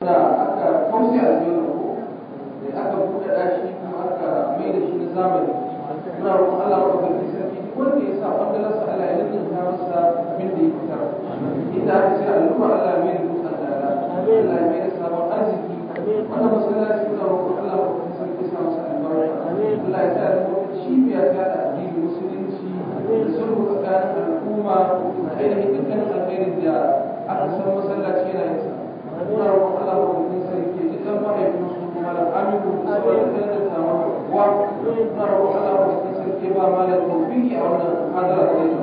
da aka kauce a jiyon ko da aka buɗe ɗashi kuma aka mai da shi na zamani muna roƙon Allah wa ɗaukaki sarki duk wanda ya sa wanda lasa Allah ya lullunta masa abin da ya fitar inda aka ce al'umma Allah ya mai da dutsen dala Allah ya mai da sabon arziki wannan masallaci muna roƙon Allah wa ɗaukaki sarki sa masa albarka Allah ya sa ya zama wata cibiya ta da addinin musulunci da sulhu tsakanin al'umma da ainihin dukkanin alkhairin da aka san masallaci yana yin sa muna roƙon Allah wa ɗaukaki sarki ya ji ɗan mahaifin su kuma da aminu da sauran da da samun kuwa muna roƙon Allah wa ɗaukaki sarki ba ma da tawfiki a wannan hadara da zai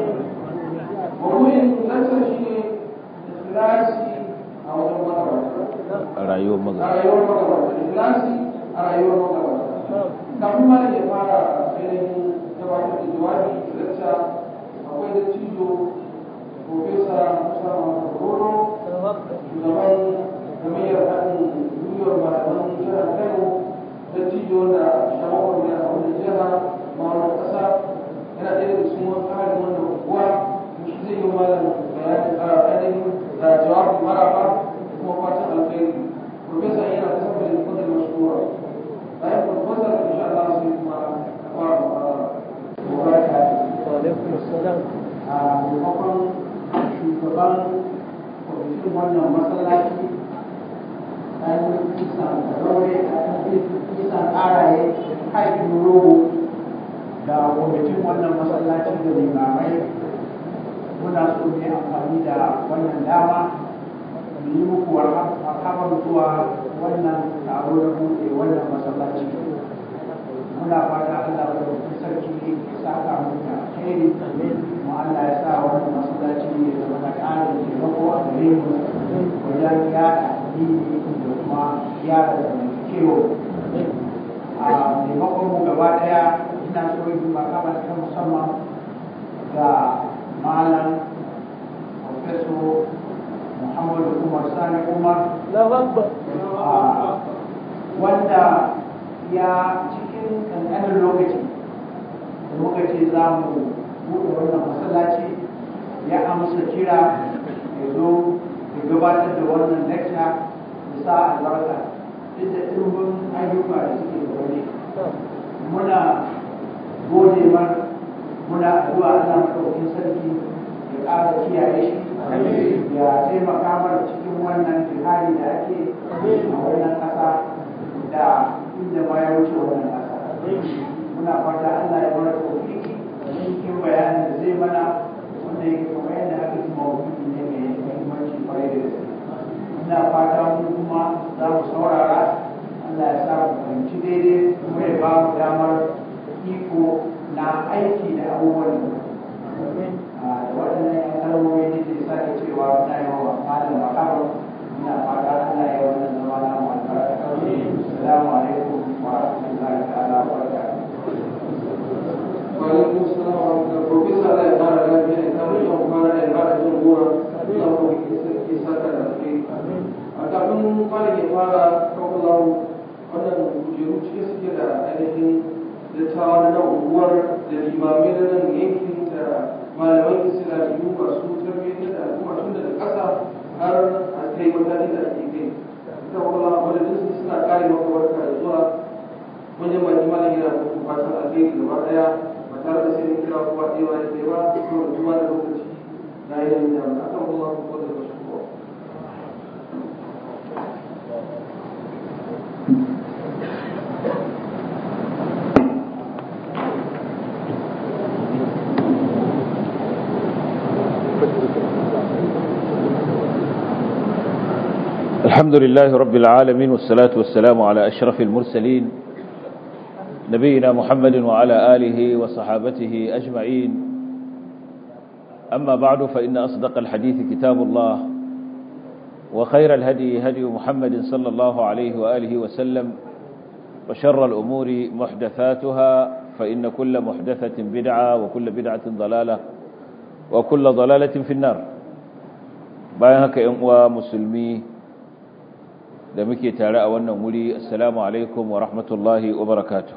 mawuyin lantar shi ne ikhlasi a wajen magabata a rayuwar a magana rayuwar magabata ikhlasi a rayuwar magabata kafin ma ya fara ainihin gabatar da jawabi da lacca akwai da cijo profesa musa muhammadu roro shugaban gamayyar haɗin gwiwar malaman jihar kano da cijo da shawarar da a wani jiha ma'aunar ƙasa yana ɗaya da cikin wani ƙarin wannan unguwa shi zai yi malam bayanin a ainihin da jawabin maraba da kuma fatan alkhairi profesa yana da saboda da fadar mashura bayan profesa da insha Allah sai kuma fara muhadara mubaraka وعليكم السلام a maimakon shugaban kwamitin wannan masallaci ɗan kisan karaure a ɗan kisan ƙaraye haifin rogo da kwamitin wannan masallaci da limamai muna so ne amfani da wannan dama mu yi muku marhaban zuwa wannan taro na buɗe wannan masallaci muna fata Allah da wakil sarki ya saka mu da alheri kuma Allah ya sa wannan masallaci ya zama na ƙarin taimako a gare mu wajen yaɗa addini da kuma yaɗa zamantakewa a maimakon mu gaba ɗaya ina so yi marhaban ta musamman ga malam professor Muhammadu Umar Sani Umar لا أكبر a wanda ya cikin ƙanƙanin lokaci da muka ce za mu buɗe wannan masallaci ya amsa kira ya zo ya gabatar da wannan lecture da sa albarka duk da ɗimbin ayyuka da suke da wani muna gode mar muna addu'a Allah madaukakin sarki ya ƙara kiyaye shi ya taimaka mana cikin wannan jihadi da ake a wannan ƙasa da inda ma ya wuce wannan ƙasa muna fata Allah ya bar tofiki cikin bayanin da zai mana wanda yake kamar yadda aka ji mawuki ne mai muhimmanci kwarai da gaske ina fata mu kuma za mu saurara Allah ya sa mu fahimci daidai kuma ya ba mu damar iko na aiki da abubuwan da da waɗannan yan kalmomi ne ke sake cewa muna yi wa malam makabar muna fata Allah ya wannan zama na mu albarka assalamu alaikum wa rahmatullahi ta'ala wa barakatuh وعليكم السلام ورحمة الله بروفيسور الله يبارك لك يعني كم يوم كان يبارك جمهورا الله في سكر الخير kafin malam ya fara kawallahu wannan kujeru cike suke da ainihin dattawa na nan unguwar da limamai na nan yankin da malaman islamiyyu masu tarbiyyar da al'umma tun daga ƙasa har a kai matakin da ake kai kawallahu wadda su suna kare maka barka da zuwa manyan baki malam yana muku fatan alheri gaba daya ba tare da sai kira kowa ɗaya ba ɗaya ba saboda zuwa da lokaci na yanayin da aka kuma ko da wasu kowa الحمد لله رب العالمين والصلاة والسلام على أشرف المرسلين نبينا محمد وعلى آله وصحابته أجمعين أما بعد فإن أصدق الحديث كتاب الله وخير الهدي هدي محمد صلى الله عليه وآله وسلم وشر الأمور محدثاتها فإن كل محدثة بدعة وكل بدعة ضلالة وكل ضلالة في النار بايهك إنوا مسلمي da muke tare a wannan wuri assalamu alaikum wa rahmatullahi wa barakatuh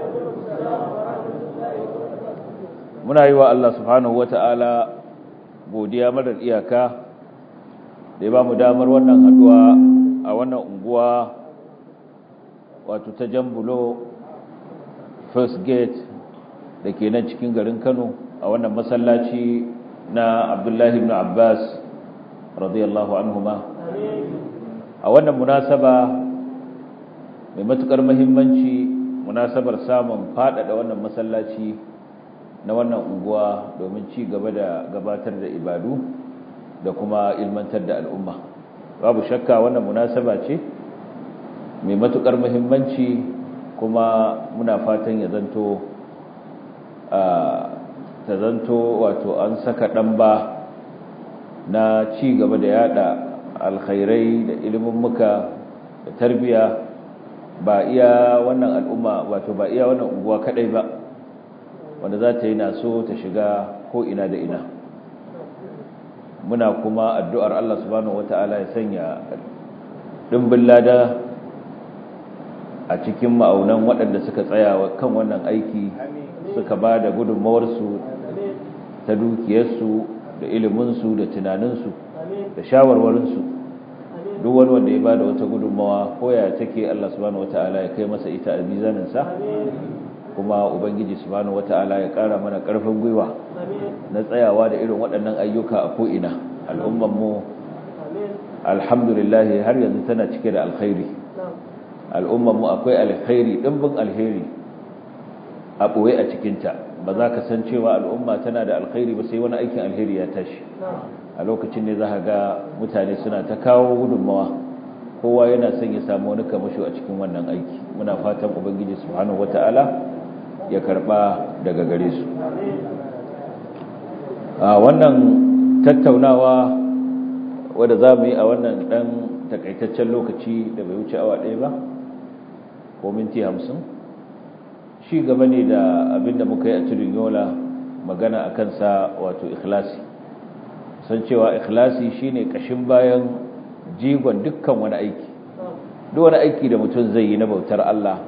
muna yi wa Allah subhanahu wata'ala godiya marar iyaka da ya ba mu damar wannan haduwa a wato ta jambulo first gate da ke nan cikin garin kano a wannan masallaci na abdullahi ibn abbas radiyallahu anhuma a wannan munasaba mai matukar mahimmanci munasabar samun faɗaɗa wannan masallaci na wannan unguwa domin ci gaba da gabatar da ibadu da kuma ilmantar da al'umma babu shakka wannan munasaba ce mai matukar muhimmanci kuma muna fatan ya zanto a ta zanto wato an saka ɗan ba na ci gaba da yada alkhairai da ilimin muka da tarbiya ba iya wannan al'umma wato ba iya wannan unguwa kadai ba wanda za ta yi naso ta shiga ko ina da ina muna kuma addu'ar Allah subhanahu wata'ala ya sanya dimbin lada a cikin ma'aunan waɗanda suka tsaya kan wannan aiki suka ba da gudunmawarsu ta dukiyarsu da iliminsu da tunaninsu da shawarwarinsu duk wani wanda ya ba da wata gudunmawa ko ya take Allah subhanahu wata'ala ya kai masa ita a mizaninsa kuma ubangiji subhanahu wata'ala ya ƙara mana ƙarfin gwiwa na tsayawa da irin waɗannan ayyuka a ko'ina al'ummanmu alhamdulillah har yanzu tana cike da alkhairi al'ummanmu akwai alkhairi ɗimbin alheri a ɓoye a cikinta ba za ka san cewa al'umma tana da alkhairi ba sai wani aikin alheri ya tashi a lokacin ne za ga mutane suna ta kawo gudunmawa kowa yana son ya samu wani kamasho a cikin wannan aiki muna fatan ubangiji subhanahu wata'ala ya karba daga gare su a wannan tattaunawa wadda za mu yi a wannan ɗan takaitaccen lokaci da bai wuce awa ɗaya ba ko minti hamsin shi gaba ne da abinda muka yi a tudun yola magana a kansa wato ikhlasi san cewa ikhlasi shine kashin bayan jigon dukkan wani aiki duk wani aiki da mutum zai yi na bautar Allah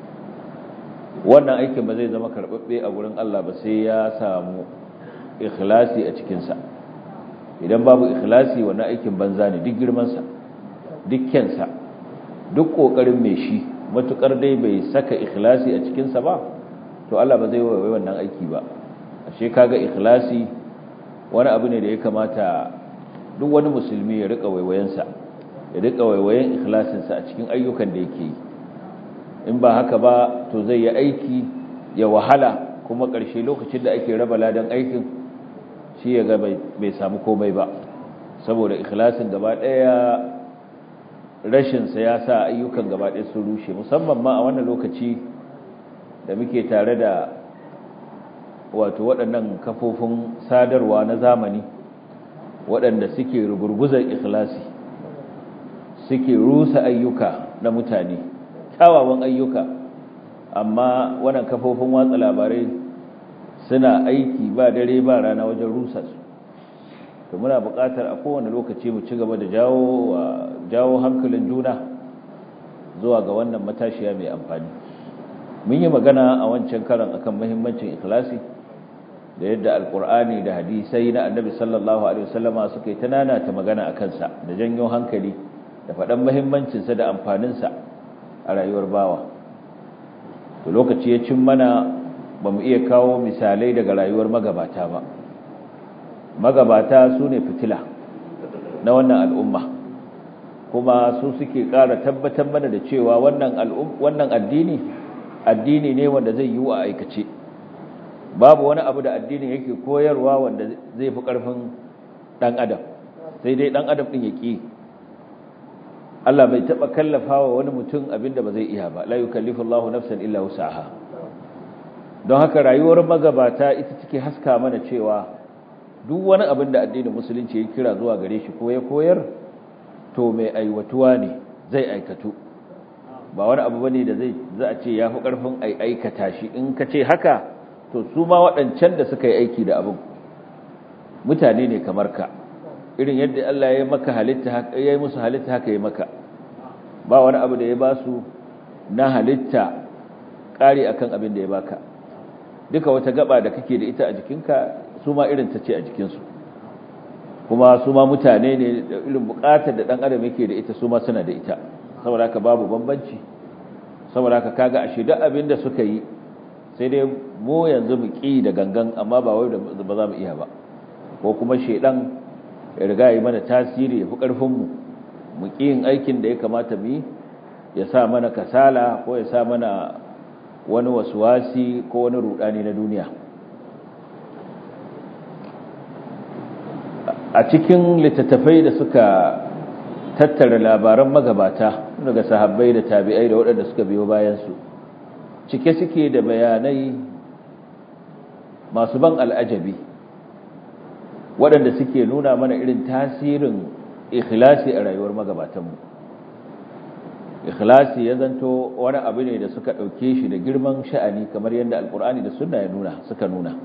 wannan aikin ba zai zama karɓaɓɓe a gurin Allah ba sai ya samu ikhlasi a cikinsa idan babu ikhlasi wannan aikin banza ne duk girmansa duk kyansa duk ƙoƙarin mai shi matuƙar dai bai saka ikhlasi a cikinsa ba to Allah ba zai waiwai wannan aiki ba ashe kaga ikhlasi wani abu ne da ya kamata duk wani musulmi ya rika waiwayensa ya rika waiwayen ikhlasinsa a cikin ayyukan da yake yi in ba haka ba to zai yi aiki ya wahala kuma ƙarshe lokacin da ake raba ladan aikin shi ya ga bai samu komai ba saboda ikhlasin gaba ɗaya rashinsa ya sa ayyukan gaba ɗaya sun rushe musamman ma a wannan lokaci da muke tare da wato waɗannan kafofin sadarwa na zamani waɗanda suke rugurguzar ikhlasi suke rusa ayyuka na mutane kyawawan ayyuka amma wannan kafofin watsa labarai suna aiki ba dare ba rana wajen rusa su to muna buƙatar a kowane lokaci mu ci gaba da jawo jawo hankalin juna zuwa ga wannan matashiya mai amfani mun yi magana a wancan karan akan muhimmancin ikhlasi da yadda alkur'ani da hadisai na annabi sallallahu alaihi wasallama suka yi tanana ta magana a kansa da janyo hankali da faɗan muhimmancinsa da amfaninsa a rayuwar bawa to lokaci ya cin mana ba mu iya kawo misalai daga rayuwar magabata ba magabata su ne fitila na wannan al'umma kuma su suke ƙara tabbatar mana da cewa wannan addini addini ne wanda zai yi wa aikace babu wani abu da addinin yake koyarwa wanda zai fi ƙarfin ɗan adam sai dai ɗan adam ɗin ya ƙi Allah bai taɓa kallafa wa wani mutum abinda ba zai iya ba la yukallifu Allahu nafsan illa wusaha don haka rayuwar magabata ita take haska mana cewa duk wani abin da addinin musulunci ya kira zuwa gare shi ko ya koyar to mai aiwatuwa ne zai aikatu ba wani abu bane da zai za a ce yafi karfin ai aikata shi in ka ce haka to su ma waɗancan da suka yi aiki da abin mutane ne kamar ka irin yadda Allah ya yi maka halitta haka ya yi musu halitta haka ya maka ba wani abu da ya ba su na halitta ƙari akan abin da ya baka duka wata gaba da kake da ita a jikinka su ma irin ta ce a jikinsu kuma su ma mutane ne da irin buƙatar da ɗan adam yake da ita su ma suna da ita saboda haka babu bambanci saboda haka kaga ashe duk abin da suka yi sai dai mu yanzu mu ƙi da gangan amma ba wai ba za mu iya ba ko kuma shedan ya riga yi mana tasiri ya fi ƙarfinmu mu ƙi yin aikin da ya kamata mu yi ya sa mana kasala ko ya sa mana wani wasuwasi ko wani rudani na duniya a cikin littattafai da suka tattara labaran magabata daga sahabbai da tabi'ai da waɗanda suka biyo bayansu cike suke da bayanai masu ban al'ajabi waɗanda suke nuna mana irin tasirin ikhlasi a rayuwar magabatanmu ikhlasi ya zanto wani abu ne da suka ɗauke shi da girman sha'ani kamar yadda alkur'ani da sunna ya nuna suka nuna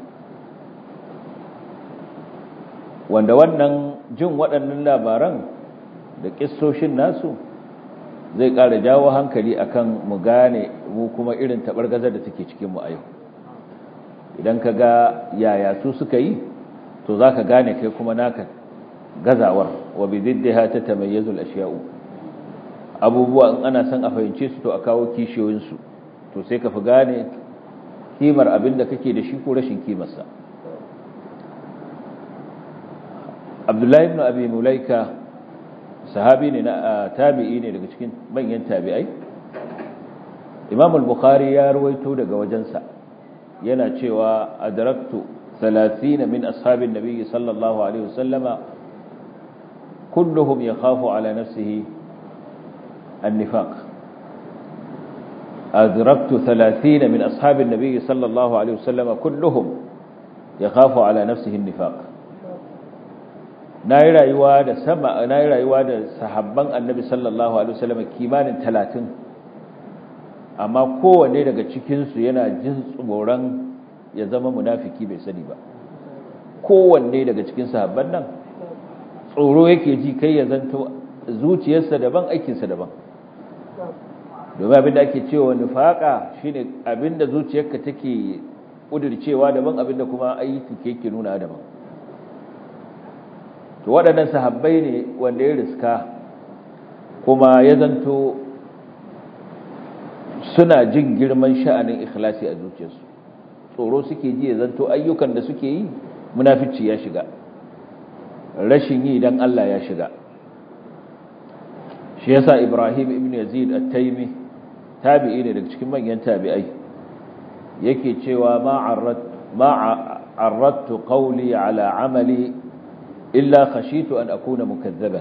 wanda wannan jin waɗannan labaran da ƙissoshin nasu zai ƙara jawo hankali akan mu gane mu kuma irin taɓargazar da take cikinmu a yau idan ka ga yaya su suka yi to za ka gane kai kuma naka gazawar wa bi ziddiha ta tamayyazul ashiya'u abubuwa in ana son a fahimce su to a kawo kishiyoyinsu to sai ka fi gane kimar abin da kake da shi ko rashin kimarsa abdullahi ibn abi mulaika sahabi ne na tabi'i ne daga cikin manyan tabi'ai imam al-bukhari ya ruwaito daga wajensa yana cewa adraktu 30 min ashabin nabi sallallahu alaihi wasallama kulluhum yakhafu ala nafsihi النفاق أدركت ثلاثين من أصحاب النبي صلى الله عليه وسلم كلهم يخاف على نفسه النفاق nayi rayuwa da sama nayi rayuwa da sahabban annabi sallallahu alaihi wasallam kimanin 30 amma kowanne daga cikin su yana jin tsoron ya zama munafiki bai sani ba kowanne daga cikin sahabban nan tsoro yake ji kai ya zanto zuciyarsa daban aikinsa daban domin abinda ake cewa nufaka shine abinda zuciyarka take kudircewa daban abinda kuma aiki ke ke nuna daban to waɗannan sahabbai ne wanda ya riska kuma ya zanto suna jin girman sha'anin ikhlasi a zuciyarsu tsoro suke ji ya zanto ayyukan da suke yi munafici ya shiga rashin yi dan Allah ya shiga shi yasa Ibrahim ibn Yazid at-Taymi tabi'i ne daga cikin manyan tabi'ai yake cewa ma arrat ma arradtu qawli ala amali illa khashitu an akuna mukazzaban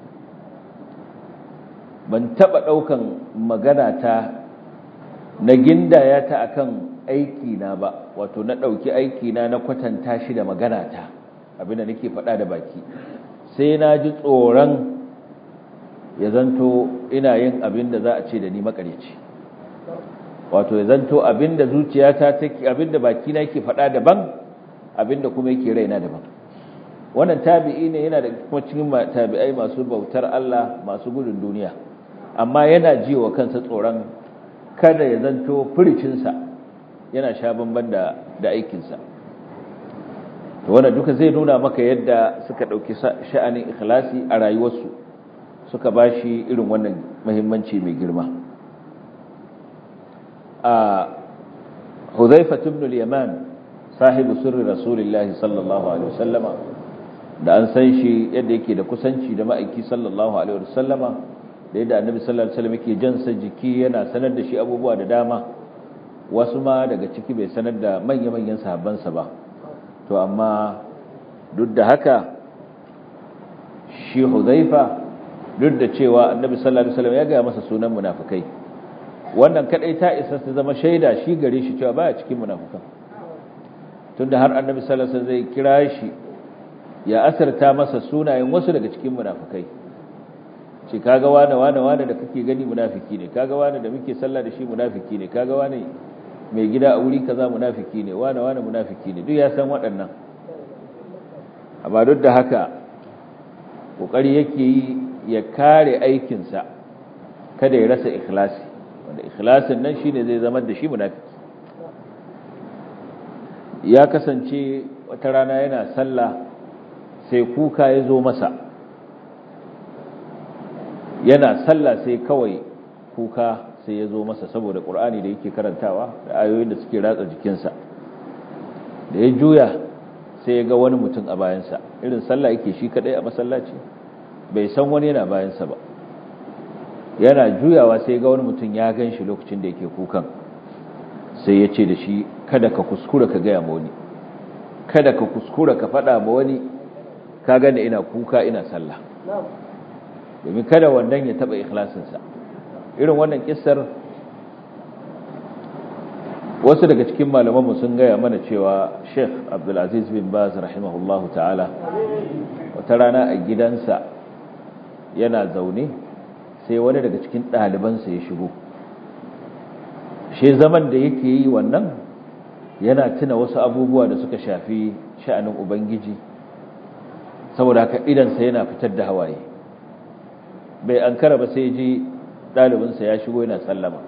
ban taba daukan magana ta na gindaya ta akan aiki na ba wato na dauki aiki na na kwatanta shi da magana ta abinda nake faɗa da baki sai na ji tsoron ya zanto ina yin abin da za a ce da ni makareci wato ya zanto abin da zuciyata take abin da baki na yake faɗa daban abin da kuma yake raina daban wannan tabi'i ne yana da kuma cikin tabi'ai masu bautar Allah masu gudun duniya amma yana ji wa kansa tsoron kada ya zanto furicinsa yana sha bamban da da aikinsa to wannan duka zai nuna maka yadda suka ɗauki sha'anin ikhlasi a rayuwarsu suka ba shi irin wannan mahimmanci mai girma a huzaifa ibn al-yaman sahibu sirri rasulullahi sallallahu alaihi wasallama da an san shi yadda yake da kusanci da ma'aiki sallallahu alaihi wasallama da yadda annabi sallallahu alaihi wasallam yake jansa jiki yana sanar da shi abubuwa da dama wasu ma daga ciki bai sanar da manya-manyan sahabbansa ba to amma duk da haka shi huzaifa duk da cewa annabi sallallahu alaihi wasallam ya ga masa sunan munafikai wannan kadai ta isa ta zama shaida shi gare shi cewa baya cikin munafikan tunda har annabi sallallahu alaihi wasallam zai kira shi ya asarta masa sunayen wasu daga cikin munafikai ce kaga wane wane wane da kake gani munafiki ne kaga wane da muke sallah da shi munafiki ne kaga wane mai gida a wuri kaza munafiki ne wane wane munafiki ne duk ya san waɗannan amma duk da haka kokari yake yi ya kare aikinsa kada ya rasa ikhlasi wanda ikhlasin nan shine zai zama da shi munafiki ya kasance wata rana yana sallah sai kuka ya zo masa yana sallah sai kawai kuka sai ya zo masa saboda ƙur'ani da yake karantawa da ayoyin da suke ratsa jikinsa da ya juya sai ya ga wani mutum a bayansa irin sallah yake shi kadai a masallaci bai san wani yana bayansa ba yana juyawa sai ya ga wani mutum ya gan shi lokacin da yake kukan sai ya ce da shi kada ka kuskura ka gaya ma wani kada ka kuskura ka faɗa ma wani ka gane ina kuka ina sallah domin kada wannan ya taɓa ikhlasinsa irin wannan kissar wasu daga cikin malamanmu sun gaya mana cewa sheikh abdulaziz bin baz rahimahullahu ta'ala wata rana a gidansa yana zaune sai wani daga cikin ɗalibansa ya shigo shi zaman da yake yi wannan yana tuna wasu abubuwa da suka shafi sha'anin ubangiji saboda haka idansa yana fitar da hawaye bai an kara ba sai ji ɗalibinsa ya shigo yana sallama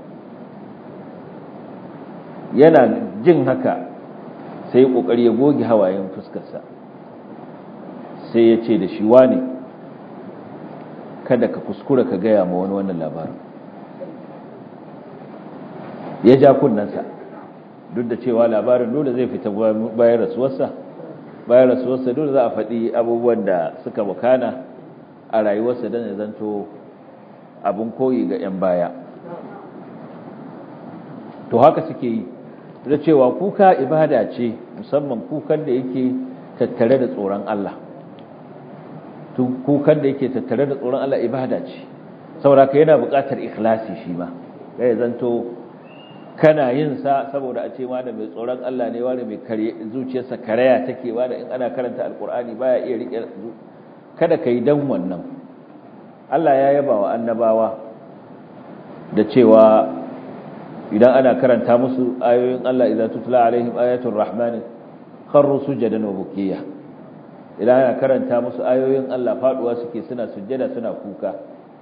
yana jin haka sai ƙoƙari ya goge hawayen fuskarsa sai ya ce da shi wane kada ka kuskura ka gaya ma wani wannan labarin ya ja kunnansa duk da cewa labarin dole zai fita bayan rasuwarsa bayan rasuwarsa dole za a faɗi abubuwan da suka wakana a rayuwarsa don ya zanto abin koyi ga 'yan baya to haka suke yi da cewa kuka ibada ce musamman kukan da yake tattare da tsoron Allah kukan da yake tattare da tsoron Allah ibada ce saboda ka yana buƙatar ikhlasi shi ma ya zanto kana yin sa saboda a ce ma da mai tsoron Allah ne wanda mai kare zuciyarsa karaya take wanda in ana karanta alkur'ani baya iya rike kada kai dan wannan Allah ya yaba wa annabawa da cewa idan ana karanta musu ayoyin Allah idza tutla alaihim ayatul rahman kharru sujadan wa bukiya idan ana karanta musu ayoyin Allah faduwa suke suna sujjada suna kuka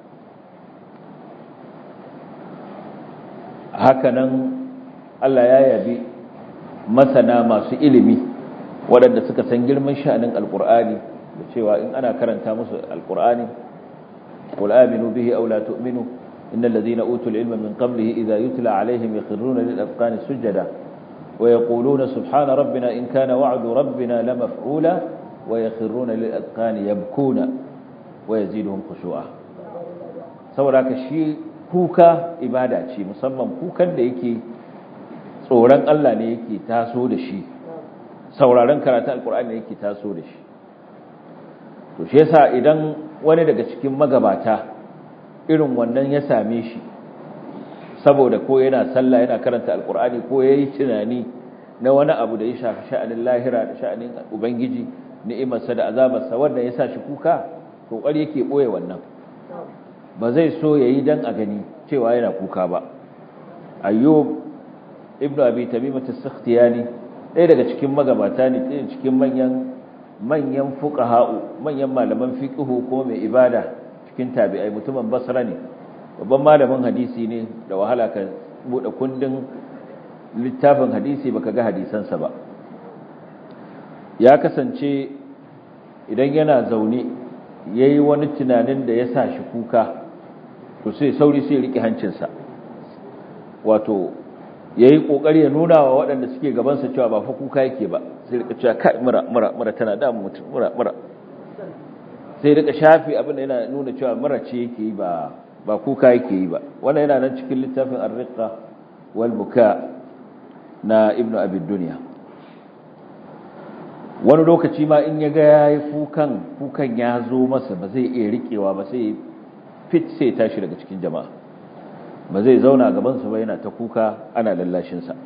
hakanan Allah ya yabi masana masu ilimi waɗanda suka san girman sha'anin alkur'ani da cewa in ana karanta musu alkur'ani qul aminu bihi aw la tu'minu innal ladhina utul ilma min qablihi idha yutla alaihim yakhruna lil azqani sujada wa yaquluna subhana rabbina in kana wa'du rabbina lamaf'ula wa yakhruna lil azqani yabkuna wa yaziduhum khushu'a saboda ka shi kuka ibada ce musamman kukan da yake tsoron Allah ne yake taso da shi sauraron karatun alkur'ani yake taso da shi to shi yasa idan wani daga cikin magabata irin wannan ya same shi saboda ko yana sallah yana karanta alkur'ani ko yayi tunani na wani abu da ya shafi sha'anin lahira da sha'anin ubangiji ni'imarsa da azabarsa wanda ya sa shi kuka kokari yake boye wannan ba zai so yayi dan a gani cewa yana kuka ba ayyub ibnu abi tamimah as-sakhtiyani ɗaya daga cikin magabata ne ɗaya cikin manyan manyan fuqaha'u manyan malaman fiqhu ko mai ibada cikin tabi'ai mutumin basra ne babban malamin hadisi ne da wahala ka bude kundin littafin hadisi baka ga hadisansa ba ya kasance idan yana zaune yayi wani tunanin da ya sa shi kuka to sai sauri sai rike hancinsa wato yayi kokari ya nuna wa waɗanda suke gaban sa cewa ba fa kuka yake ba sai rika cewa kai mura mura mura tana da mutum mura mura sai rika shafi abin da yana nuna cewa mura ce yake yi ba ba kuka yake yi ba wannan yana nan cikin littafin ar-riqqa wal buka na ibnu abi dunya wani lokaci ma in ya ga yayi kukan kukan ya zo masa ba zai iya rikewa ba sai fit sai tashi daga cikin jama'a ba zai zauna gaban su ba yana ta kuka ana lallashin sa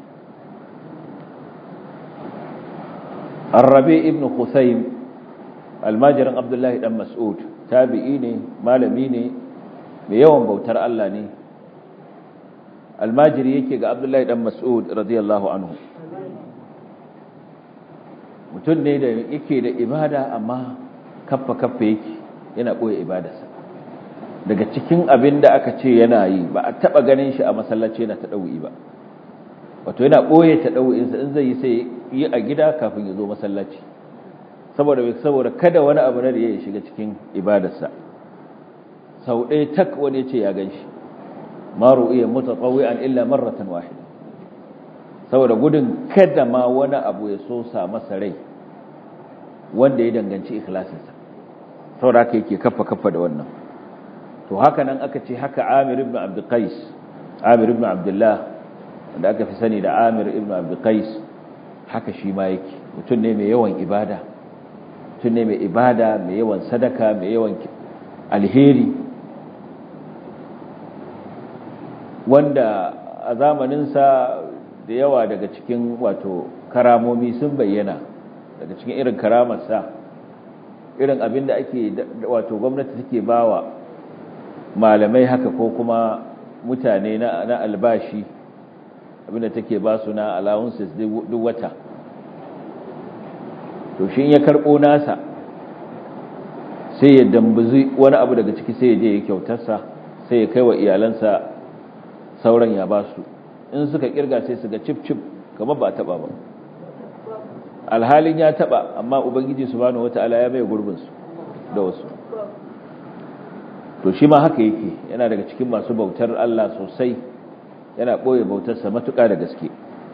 Ar-Rabi ibn Khusaym almajirin Abdullahi dan Mas'ud tabi'i ne malami ne mai yawan bautar Allah ne almajiri yake ga Abdullahi dan Mas'ud radiyallahu anhu mutum ne da yake da ibada amma kaffa kaffa yake yana boye ibadarsa daga cikin abin da aka ce yana yi ba a taba ganin shi a masallaci yana ta ɗau'i ba wato yana ɓoye ta ɗau'insa in zai yi sai yi a gida kafin ya zo masallaci saboda saboda kada wani abu na da ya shiga cikin ibadarsa sau ɗaya tak wani ce ya gan shi ma ru'iya mutatawwi'an illa marratan wahida saboda gudun kada ma wani abu ya so sa masa rai wanda ya danganci ikhlasinsa saboda haka yake kafa kafa da wannan to haka nan aka ce haka Amir ibn Abd Qais Amir ibn Abdullah wanda aka fi sani da Amir ibn Abd Qais haka shi ma yake mutum ne mai yawan ibada mutum ne mai ibada mai yawan sadaka mai yawan alheri wanda a zamaninsa da yawa daga cikin wato karamomi sun bayyana daga cikin irin karamarsa irin abin da ake wato gwamnati take bawa malamai haka ko kuma mutane na, na albashi abinda take ba su na allowances duk wata to shi ya karɓo nasa sai ya dambuzi wani abu daga ciki sai ya je ya kyautarsa sai ya kai wa iyalansa sauran ya ba su in suka kirga sai su ga cip cip kamar ba a taba ba alhalin ya taba amma ubangiji subhanahu wataala ya bai gurbin su da wasu to shi ma haka yake yana daga cikin masu bautar Allah sosai yana boye bautarsa matuƙa da gaske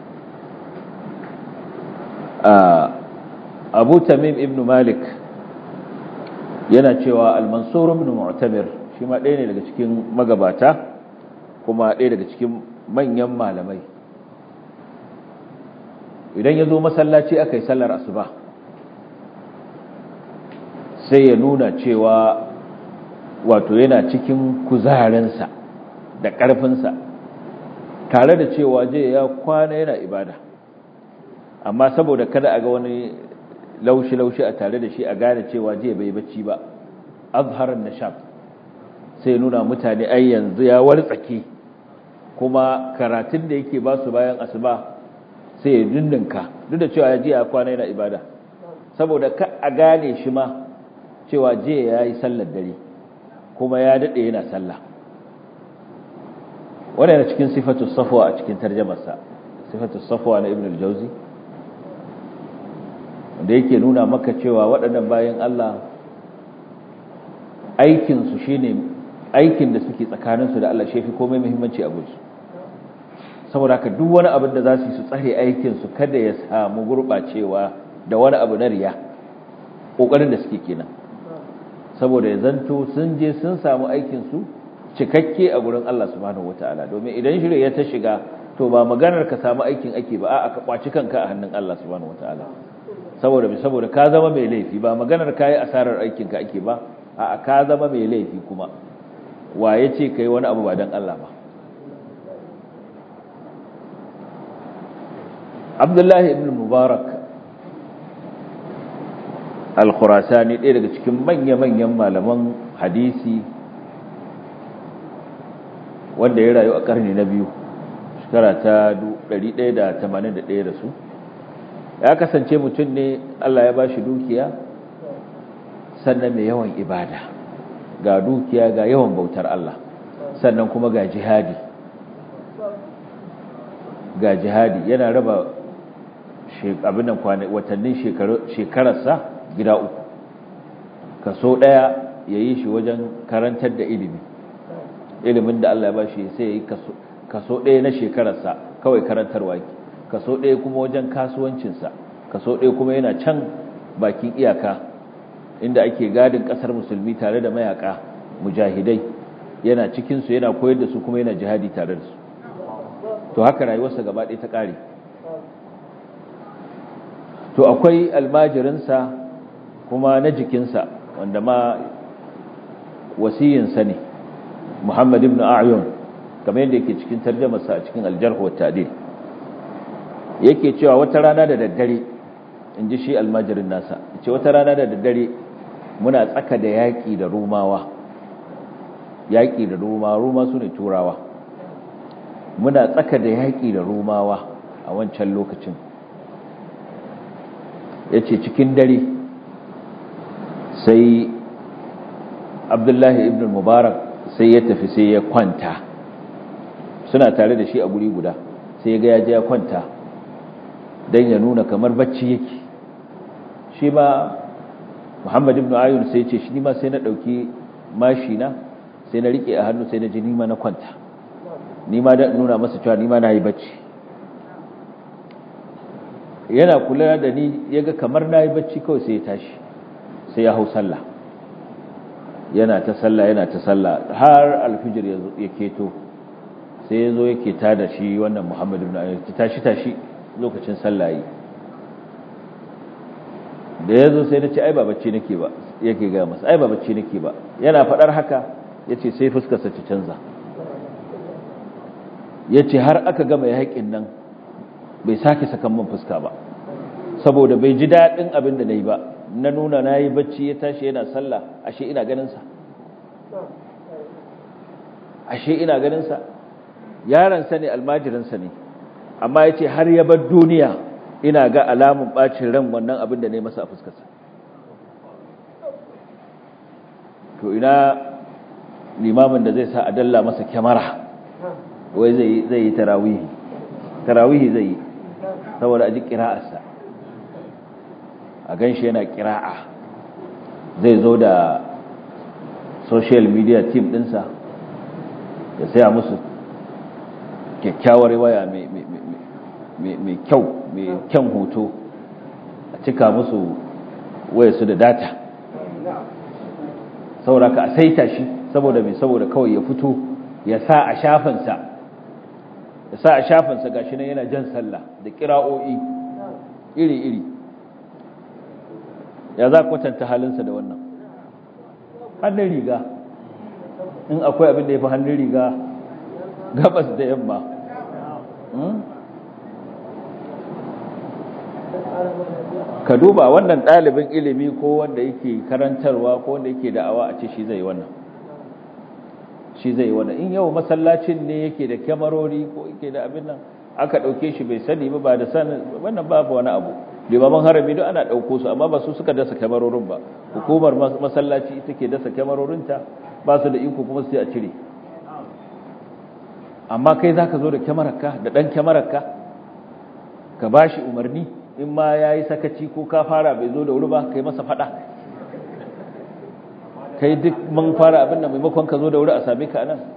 Abu Tamim ibn Malik yana cewa Al-Mansur ibn Mu'tamir shi ma ɗaya ne daga cikin magabata kuma ɗaya daga cikin manyan malamai idan ya zo masallaci aka yi sallar asuba sai ya nuna cewa wato yana cikin kuzarinsa da ƙarfinsa tare da cewa je ya kwana yana ibada amma saboda kada a ga wani laushi-laushi a tare da shi a gane cewa je bai bacci ba azharar nashab sai nuna mutane ai yanzu ya wartsake kuma karatun da yake ba su bayan asuba sai ya dindinka duk da cewa ya ji a kwana yana ibada saboda ka a gane shi ma cewa je ya yi sallar dare kuma ya daɗe yana sallah wanda yana cikin sifatu safwa a cikin tarjamarsa sifatu safwa na ibn al-jauzi wanda yake nuna maka cewa waɗannan bayan Allah aikinsu shine aikin da suke tsakaninsu da Allah shefi komai muhimmanci a gudu saboda haka duk wani abin da za su yi su tsare aikinsu kada ya samu gurɓacewa da wani abu na riya ƙoƙarin da suke kenan saboda ya zanto sun je sun samu aikinsu cikakke a gurin Allah subhanahu wataala domin idan shirya ya ta shiga to ba maganar ka samu aikin ake ba a'a ka kwaci kanka a hannun Allah subhanahu wataala saboda saboda ka zama mai laifi ba maganar kai asarar aikinka ake ba a'a ka zama mai laifi kuma wa yace kai wani abu ba dan Allah ba Abdullahi ibn Mubarak al-Khurasani ɗaya daga cikin manya-manyan malaman hadisi wanda ya rayu a ƙarni na biyu shekara ta 181 da su ya kasance mutum ne Allah ya ba shi dukiya sannan mai yawan ibada ga dukiya ga yawan bautar Allah sannan kuma ga jihadi ga jihadi yana raba abinan watannin shekararsa gida uku kaso ɗaya ya yi shi wajen karantar da ilimi ilimin da Allah ya ba shi sai ya yi kaso ɗaya na shekararsa kawai karantarwa ki kaso ɗaya kuma wajen kasuwancinsa kaso ɗaya kuma yana can bakin iyaka inda ake gadin ƙasar musulmi tare da mayaka mujahidai yana cikinsu yana koyar da su kuma yana jihadi tare da su to haka rayuwarsa gaba ɗaya ta ƙare to akwai almajirinsa kuma na jikinsa wanda ma wasiyinsa ne Muhammad ibn A'yun kamar yadda yake cikin tarjumarsa a cikin al-Jarh wa Ta'dil yake cewa wata rana da daddare inji shi almajirin nasa yace wata rana da daddare muna tsaka da yaki da Rumawa yaki da Rumawa Ruma sune Turawa muna tsaka da yaki da Rumawa a wancan lokacin yace cikin dare sai Abdullahi ibn Mubarak sai ya tafi sai ya kwanta suna tare da shi a guri guda sai ya ga ya je ya kwanta don ya nuna kamar bacci yake shi ma muhammad ibn ayyun sai ce shi ma sai na ɗauki mashi na sai na riƙe a hannu sai na ji nima na kwanta ni ma da nuna masa cewa ni ma na yi bacci yana kula da ni ya ga kamar na yi bacci kawai sai ya tashi sai ya hau sallah yana ta sallah yana ta sallah har alfijir ya keto sai ya zo yake ta da shi wannan muhammadu ibn ayyar tashi tashi lokacin sallah yi da ya zo sai na ce ai ba bacci nake ba yake ga masa ai ba bacci nake ba yana faɗar haka ya ce sai fuskarsa ta canza ya ce har aka gama yaƙin nan bai sake sakan man fuska ba saboda bai ji daɗin abin da na yi ba na nuna na yi bacci ya tashi yana sallah ashe ina ganinsa ashe ina ganinsa yaransa ne almajirinsa ne amma ya ce har ya bar duniya ina ga alamun ɓacin ran wannan abin da na yi masa a fuskarsa to ina limamin da zai sa a dalla masa kyamara wai zai yi tarawihi tarawihi zai yi saboda a ji ƙira'arsa a gan shi yana ƙira'a zai zo da social media team ɗinsa ya saya musu kyakkyawar waya mai kyau mai kyan hoto a cika musu waya su da data saboda ka a saita shi saboda mai saboda kawai ya fito ya sa a shafinsa ya sa a shafinsa gashi nan yana jan sallah da kira'o'i iri-iri ya za kwatanta halinsa da wannan hannun riga in akwai abin da ya fi hannun riga gabas da yamma ka duba wannan ɗalibin ilimi ko wanda yake karantarwa ko wanda yake da'awa a ce shi zai wannan shi zai wannan in yau masallacin ne yake da kyamarori ko yake da abin nan aka ɗauke shi bai sani ba ba da sanin wannan babu wani abu limaman harami duk ana ɗauko su amma ba su suka dasa kyamarorin ba hukumar masallaci ita ke dasa kyamarorinta ba su da iko kuma su a cire amma kai za ka zo da kyamararka da ɗan kyamararka ka ba shi umarni in ma ya yi sakaci ko ka fara bai zo da wuri ba kai masa faɗa kai duk man fara abin da maimakon ka zo da wuri a same ka anan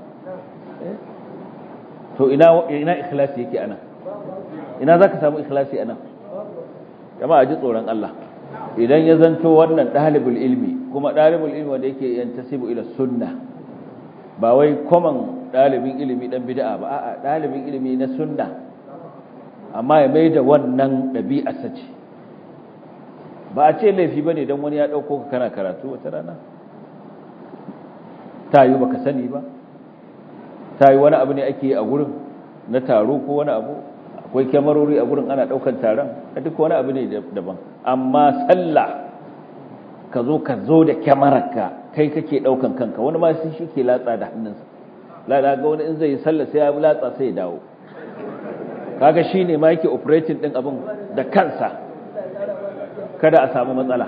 to ina ina ikhlasi yake anan ina za ka samu ikhlasi anan jama'a ji tsoron Allah idan ya zanto wannan ɗalibul ilmi kuma ɗalibul ilmi wanda yake yantasibu ila sunna ba wai common ɗalibin ilimi ɗan bid'a ba a'a ɗalibin ilimi na sunna amma ya mai da wannan ɗabi'arsa ce ba a ce laifi ba ne don wani ya ɗauko ka kana karatu wata rana ta yi ba ka sani ba ta yi wani abu ne ake yi a gurin na taro ko wani abu akwai kyamarori a gurin ana ɗaukan taron a duk wani abu ne daban amma sallah ka zo ka zo da kyamararka kai kake ɗaukan kanka wani ma sai shi ke latsa da hannunsa lada ga wani in zai yi sallah sai ya latsa sai ya dawo kaga shine ma yake operating din abin da kansa kada a samu matsala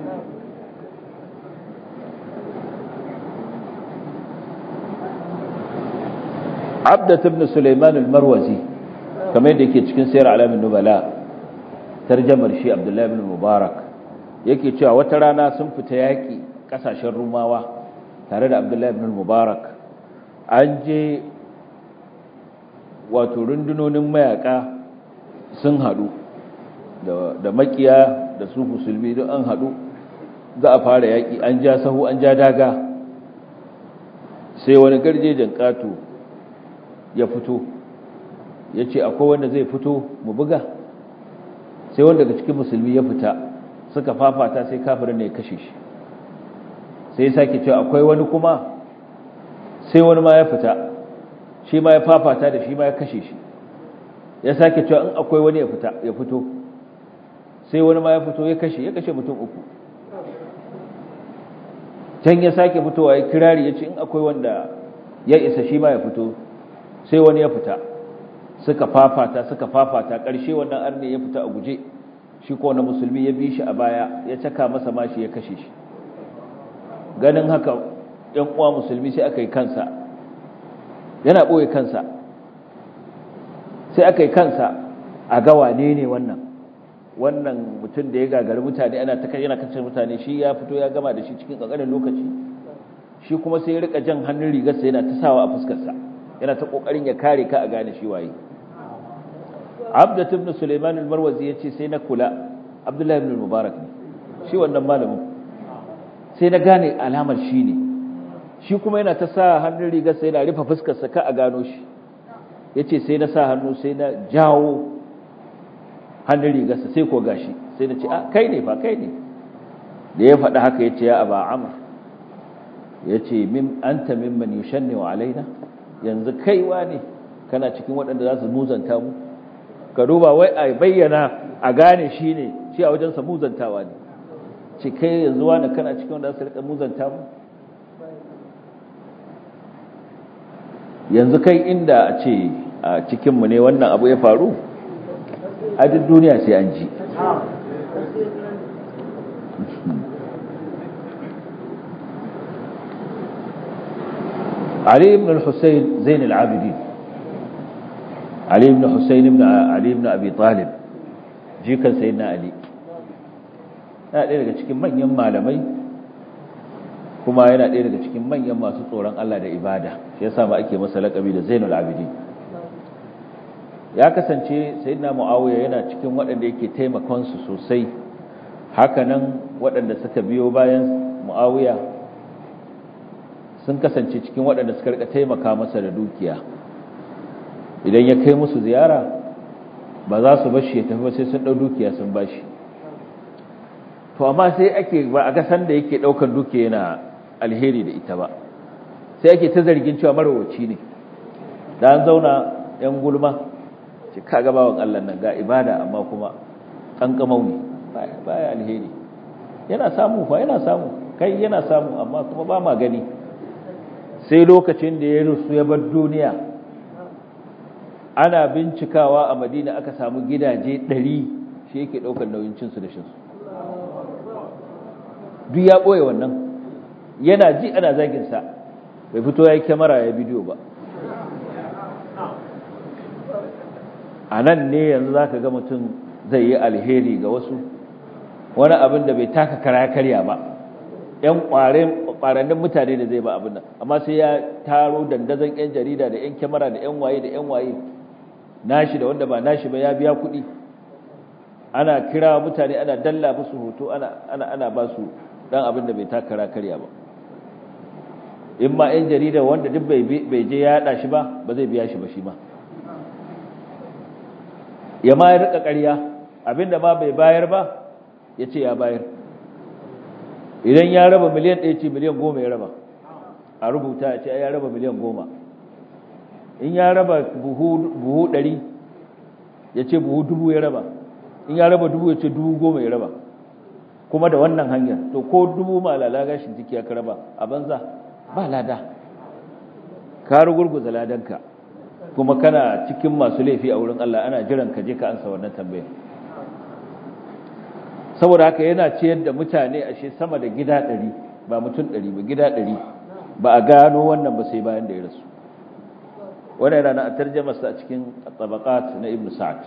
Abdat ibn Sulaiman al-Marwazi kamar yadda yake cikin sayar alamin nubala tarjamar shi Abdullahi ibn Mubarak yake cewa wata rana sun fita yaki kasashen Rumawa tare da Abdullahi ibn Mubarak an je wato rundunonin mayaka sun haɗu da makiya da su musulmi don an haɗu za a fara yaƙi an ja sahu an ja daga sai wani garjejen ƙato ya fito ya ce akwai wanda zai fito mu buga sai wanda daga cikin musulmi ya fita suka fafata sai kafirin ne ya kashe shi sai ya sake cewa akwai wani kuma sai wani ma ya fita shi ma ya fafata da shi ma ya kashe shi ya sake cewa in akwai wani ya fita ya fito sai wani ma ya fito ya kashe ya kashe mutum uku can ya sake fitowa ya kirari ya ce in akwai wanda ya isa shi ma ya fito sai wani ya fita suka fafata suka fafata ƙarshe wannan arne ya fita a guje shi ko na musulmi ya bi shi a baya ya caka masa mashi ya kashe shi ganin haka ‘yan uwa musulmi sai aka yi kansa yana ɓoye kansa sai aka yi kansa a ga wane ne wannan wannan mutum da ya gagari mutane ana ta yana kacin mutane shi ya fito ya gama da shi cikin ƙanƙanin lokaci shi kuma sai ya rika jan hannun rigarsa yana ta sawa a fuskarsa yana ta kokarin ya kare ka a gane shi waye abdat ibn sulaiman al-marwazi yace sai na kula abdullahi ibn mubarak ne shi wannan malamin sai na gane alamar shi ne shi kuma yana ta sa hannun rigar sai yana rufe fuskar sa ka a gano shi yace sai na sa hannu sai na jawo hannun rigar sa sai ko gashi sai na ce a kai ne fa kai ne da ya faɗi haka yace ya aba amr yace min anta mimman yushanni alaina yanzu kaiwa ne kana cikin waɗanda za su muzanta mu ka duba wai a bayyana a gane shi ne shi a wajensa muzantawa ne ce kai yanzu wani kana cikin wanda za su rika muzanta mu yanzu kai inda a ce a cikinmu ne wannan abu ya faru a duk duniya sai an ji علي بن الحسين زين العابدين علي بن حسين بن علي بن أبي طالب جيكا سيدنا علي yana ɗaya daga cikin manyan malamai kuma yana ɗaya daga cikin manyan masu tsoron Allah da ibada shi yasa ma ake masa laƙabi da Zainul Abidin ya kasance sayyidina Muawiya yana cikin waɗanda yake taimakon su sosai hakanan waɗanda suka biyo bayan Muawiya sun kasance cikin waɗanda suka rika taimaka masa da dukiya idan ya kai musu ziyara ba za su bashi ya tafi ba sai sun ɗau dukiya sun bashi to amma sai ake ba a ga san da yake ɗaukar dukiya yana alheri da ita ba sai ake ta zargin cewa marawaci ne da an zauna yan gulma ce ka ga bawan Allah nan ga ibada amma kuma kankamau ne baya alheri yana samu fa yana samu kai yana samu amma kuma ba ma gani sai lokacin da ya rusu ya bar duniya ana bincikawa a madina aka samu gidaje ɗari shi yake ɗaukar nauyin cinsu da shinsu duk ya ɓoye wannan yana ji ana zaginsa bai fito ya yi kyamara ya bidiyo ba a nan ne yanzu za ka ga mutum zai yi alheri ga wasu wani abin da bai taka kara karya ba ‘yan ƙwarannin mutane da zai ba abin nan amma sai ya taro dandazon ‘yan jarida da ‘yan kyamara da ‘yan waye da ‘yan waye nashi da wanda ba nashi ba ya biya kuɗi ana kira mutane ana dalla musu hoto ana ba su ɗan abin da bai taka kara karya ba in ma ‘yan jarida wanda duk bai je ya yaɗa shi ba ba zai biya shi ba shi ma ya ma ya riƙa ƙarya abinda ma bai bayar ba ya ce ya bayar idan ya raba miliyan ɗaya ce miliyan goma ya raba a rubuta ya ce ya raba miliyan goma in ya raba buhu ɗari ya ce buhu dubu ya raba in ya raba dubu ya ce dubu goma ya raba kuma da wannan hanyar to ko dubu ma lala gashin jiki ya raba a banza ba lada ka rugurguza ladanka kuma kana cikin masu laifi a wurin Allah ana jiran ka je ka ansa wannan tambayar saboda haka yana ciyar da mutane ashe sama da gida ɗari ba mutum ɗari ba gida ɗari ba a gano wannan ba sai bayan da ya rasu wannan yana a tarjamasa a cikin tabaqat na ibn sa'ad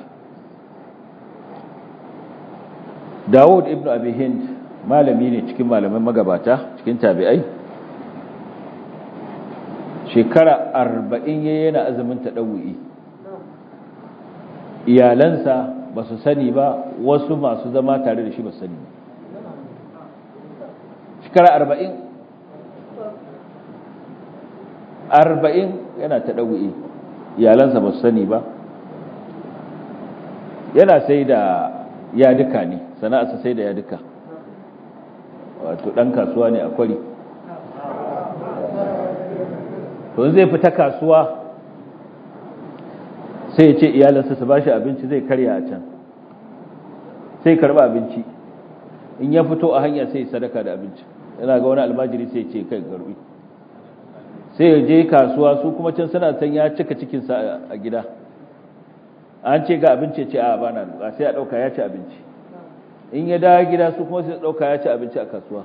Dawud ibn Abi Hind malami ne cikin malaman magabata cikin tabi'ai shekara 40 yayin yana azumin tadawwi iyalansa ba su sani ba wasu masu zama tare da shi ba sani shekara arba'in arba'in yana ta ɗau'i iyalansa ba su sani ba yana sai da yaduka ne sana'arsa sai da yaduka wato ɗan kasuwa ne a kwari to zai fita kasuwa sai ya ce iyalansa su ba shi abinci zai karya a can sai karba abinci in ya fito a hanya sai sadaka da abinci yana ga wani almajiri sai ce kai garbi sai ya je kasuwa su kuma can suna san ya cika cikinsa a gida an ce ga abinci ce a bana duka sai a ɗauka ya ci abinci in ya dawo gida su kuma sai ɗauka ya ci abinci a kasuwa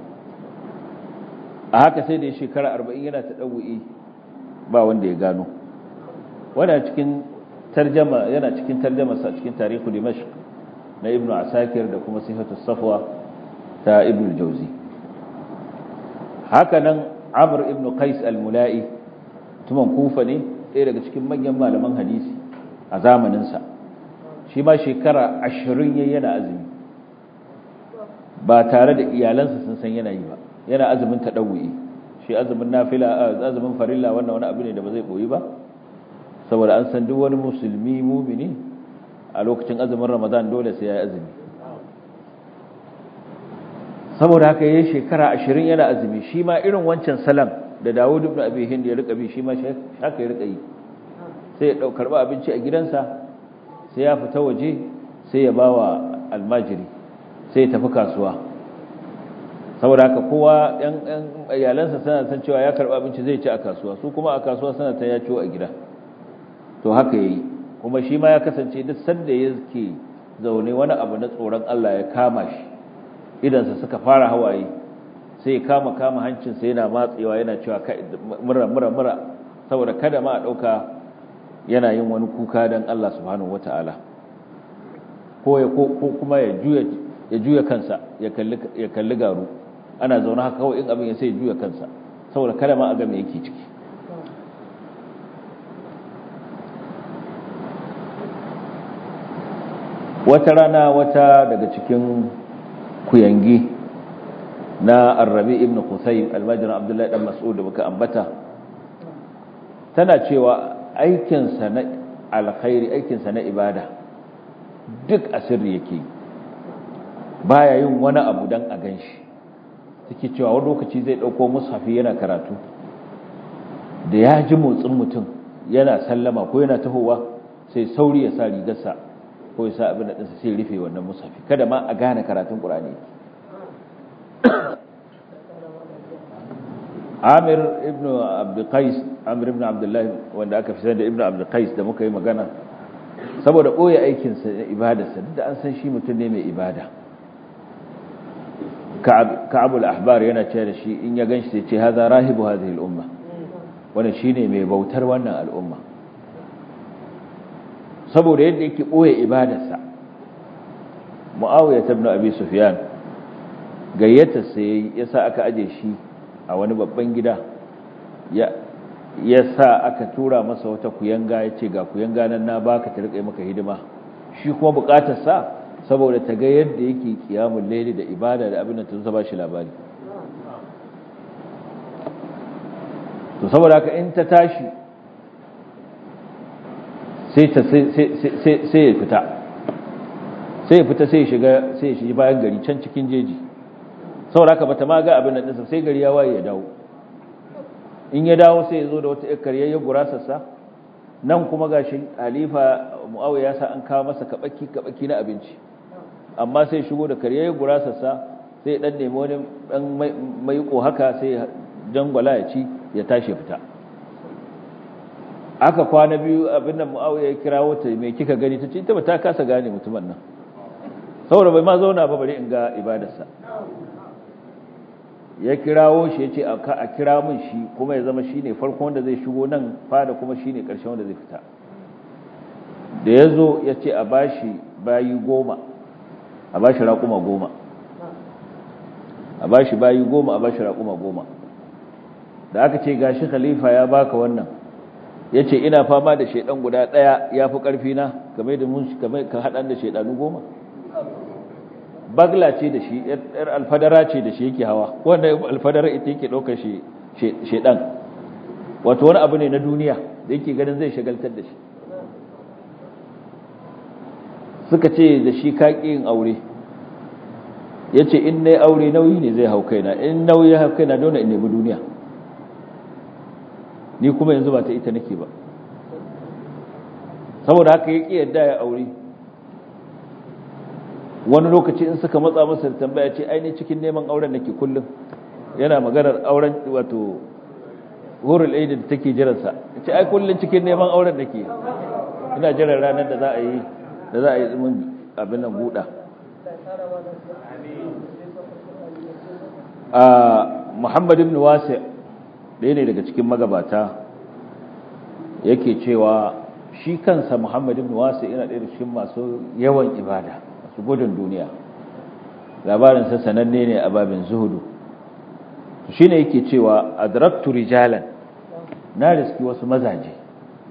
a haka sai da ya shekara arba'in yana ta ɗau'i ba wanda ya gano wadda cikin tarjama yana cikin tarjamarsa cikin tarihu dimashq na ibnu asakir da kuma sifatu safwa ta ibnu jauzi haka nan amr ibnu qais al-mula'i tuman kufa ne ɗaya daga cikin manyan malaman hadisi a zamaninsa shi ma shekara ashirin ya yana azumi ba tare da iyalansa sun san yana yi ba yana azumin taɗawu'i shi azumin nafila azumin farilla wannan wani abu ne da ba zai ɓoyi ba saboda an san duk wani musulmi mumini a lokacin azumin ramadan dole sai ya yi azumi saboda haka yayin shekara ashirin yana azumi shi ma irin wancan salam da Dawud ibn Abi Hind ya rika bi shi ma haka ya rika yi sai ya dau karba abinci a gidansa sai ya fita waje sai ya bawa almajiri sai ya tafi kasuwa saboda haka kowa yan yan iyalansa suna san cewa ya karba abinci zai ci a kasuwa su kuma a kasuwa suna ta ya ciwo a gida to haka yayi kuma shi ma ya kasance duk sanda yake zaune wani abu na tsoron Allah ya kama shi idansa suka fara hawaye sai kama kama hancinsa yana matsewa yana cewa mura mura mura saboda kada ma a ɗauka yana yin wani kuka don Allah subhanahu wata'ala ko ya ko kuma ya juya ya juya kansa ya kalli ya kalli garu ana zaune haka kawai in abin ya sai ya juya kansa saboda kada ma a ga me yake ciki wata rana wata daga cikin kuyangi na arrabi ibn Qusay almajirin Abdullahi dan Mas'ud da muka ambata tana cewa aikinsa na alkhairi aikinsa na ibada duk asirri yake baya yin wani abu dan a ganshi take cewa wani lokaci zai dauko mushafi yana karatu da ya ji motsin mutum yana sallama ko yana tahowa sai sauri ya sa rigarsa ko ya sa abin da ɗinsa sai rufe wannan mushafi kada ma a gane karatun ƙur'ani Amir ibn Abdul Qais Amir ibn Abdullah wanda aka fi da ibn Abdul Qais da muka yi magana saboda boye aikin sa da ibadarsa duk da an san shi mutum ne mai ibada Ka'ab al-Ahbar yana cewa da shi in ya ganshi sai ce hadha rahibu hadhihi al-umma wannan shine mai bautar wannan al'umma saboda yadda yake boye ibadarsa Muawiya ibn Abi Sufyan gayyata sai yasa aka aje shi a wani babban gida ya sa aka tura masa wata kuyanga ya ce ga kuyanga nan na baka ta riƙe maka hidima shi kuma buƙatar sa saboda ta ga yadda yake kiyamun laili da ibada da abin da ta zuba shi labari to saboda haka in ta tashi sai ta sai ya fita sai ya fita sai ya shiga sai ya shiga bayan gari can cikin jeji saboda haka bata ma ga abin nan ɗinsa sai gari ya waye ya dawo in ya dawo sai ya zo da wata ƴar karyayya gurasarsa nan kuma gashi halifa mu'awiya ya sa an kawo masa kabaki kabaki na abinci amma sai shigo da karyayya gurasarsa sai dan nemi wani dan maiko haka sai jangwala ya ci ya tashi fita aka kwana biyu abin nan mu'awiya ya kirawo ta me kika gani tace ita ba ta kasa gane mutumin nan saboda bai ma zauna ba bari in ga ibadarsa ya kirawo shi ya ce a kira min shi kuma ya zama shi ne farko wanda zai shigo nan fada kuma shi ne ƙarshen wanda zai fita da ya zo ya ce a bashi bayi goma a bashi raƙuma goma a bashi bayi goma a bashi raƙuma goma da aka ce gashi khalifa ya baka wannan ya ce ina fama da shaidan guda ɗaya ya fi ƙarfi na game da mun ka haɗan da shaidanu goma bagla ce da shi yar alfadara ce da shi yake hawa wanda alfadara ita yake ɗaukar shedan wato wani abu ne na duniya da yake ganin zai shagaltar da shi suka ce da shi kaƙi yin aure ya ce in na aure nauyi ne zai hau kaina in nauyi ya hau kaina dole in nemi duniya ni kuma yanzu ba ta ita nake ba saboda haka ya ƙi yadda ya aure wani lokaci in suka matsa masa da tambaya ce aini cikin neman auren nake kullum yana maganar auren wato hurul aidi da take jiransa ce ai kullum cikin neman auren nake ina jiran ranar da za a yi da za a yi mun abin nan buɗa a muhammad ibn wasi ɗaya ne daga cikin magabata yake cewa shi kansa muhammad ibn wasi yana ɗaya da cikin masu yawan ibada su gudun duniya labarinsa sananne ne a babin zuhudu shi ne yake cewa adraktu rijalan na riski wasu mazaje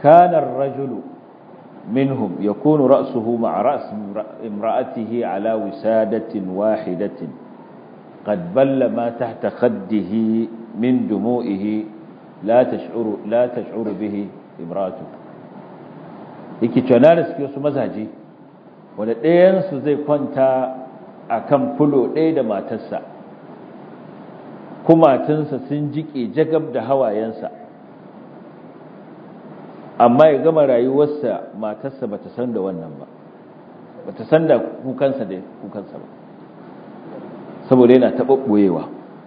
kana ar-rajulu minhum yakunu ra'suhu ma'a ra's imra'atihi ala wisadatin wahidatin qad balla ma tahta khaddihi min dumu'ihi la tash'uru la tash'uru bihi imra'atu yake cewa na riske wasu mazaje wanda ɗayansu zai kwanta a kan fulo ɗaya da matarsa kumatunsa sun jiƙe jagab da hawayensa amma ya gama rayuwarsa matarsa ba ta san da wannan ba ba ta san da kukansa da kukansa ba saboda yana taɓaɓɓoyewa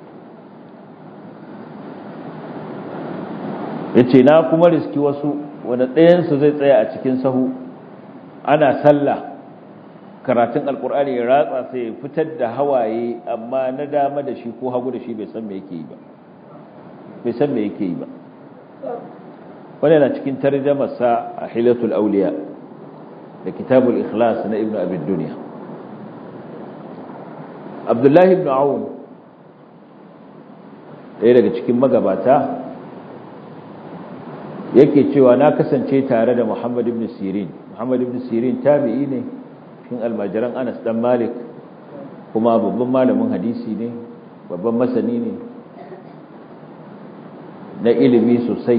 ya ce na kuma riski wasu wanda ɗayansu zai tsaya a cikin sahu ana sallah karatun alkur'ani ya ratsa sai ya fitar da hawaye amma na dama da shi ko hagu da shi bai san me yake yi ba bai san me yake yi ba wani yana cikin tarjamarsa a hilatul auliya da kitabul ikhlas na ibnu abid duniya abdullahi ibn aun ɗaya daga cikin magabata yake cewa na kasance tare da muhammad ibn sirin muhammad ibn sirin tabi'i ne cikin almajiran Anas dan Malik kuma babban malamin hadisi ne babban masani ne na ilimi sosai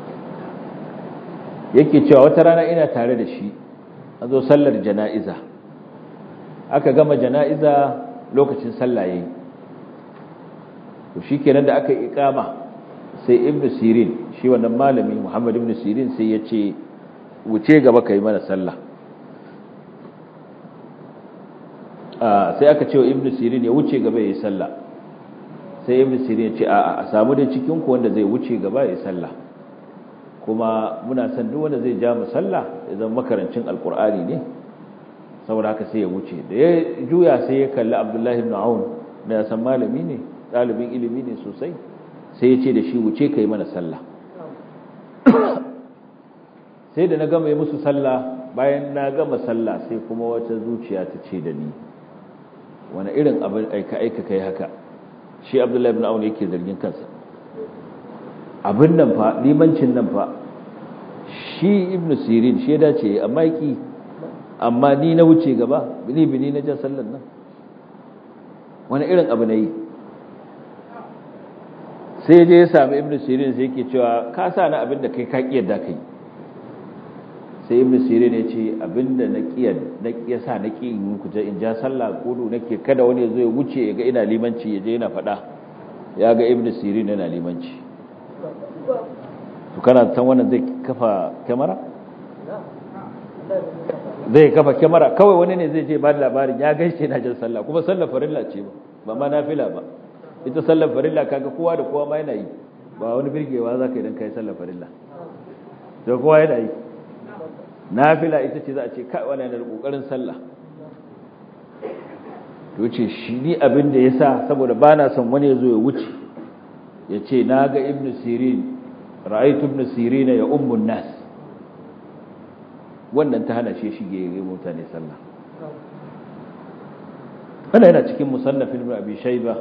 yake cewa wata rana ina tare da shi an zo sallar jana'iza aka gama jana'iza lokacin sallah yayi to shikenan da aka yi ikama sai ibnu sirin shi wannan malami muhammad ibnu sirin sai ya ce wuce gaba kai mana sallah sai aka ce wa ibnu sirin ya wuce gaba ya yi sallah sai ibnu sirin ya ce a a samu da cikin ku wanda zai wuce gaba ya yi sallah kuma muna san duk wanda zai ja mu sallah ya zama makarancin alkur'ani ne saboda haka sai ya wuce da ya juya sai ya kalli abdullahi ibn aun da ya san malami ne ɗalibin ilimi ne sosai sai ya ce da shi wuce ka yi mana sallah sai da na gama yi musu sallah bayan na gama sallah sai kuma wata zuciya ta ce da ni wani irin abin aika-aika kai haka shi abdullahi ibn aun yake zargin kansa abin nan fa limancin nan fa shi ibn sirin shi ya dace amma yaki amma ni na wuce gaba bini bini na jan sallan nan wani irin abu na yi sai je ya sami ibn sirin sai yake cewa ka sa na abin da kai ka kiyarda kai sai ibn sirin ya ce abin da na kiyar na kiyasa na ki in ku in ja sallah gudu nake kada wani ya zo ya wuce ya ga ina limanci ya je yana faɗa ya ga ibn sirin yana limanci to kana san wannan zai kafa kyamara zai kafa kyamara kawai wani ne zai je ba da labarin ya gaishe na jin sallah kuma sallar farilla ce ba ba ma nafila ba ita sallar farilla kaga kowa da kowa ma yana yi ba wani birgewa za ka idan kai sallar farilla da kowa yana yi nafila ita ce za a ce kai wani yana da kokarin sallah to ce shi ni abin da yasa saboda bana son wani ya zo ya wuce ya ce na ga ibnu sirin ra'aytu ibn sirin ya ummun nas wannan ta hana shi shige ga mutane sallah wannan yana cikin musannaf ibn abi shayba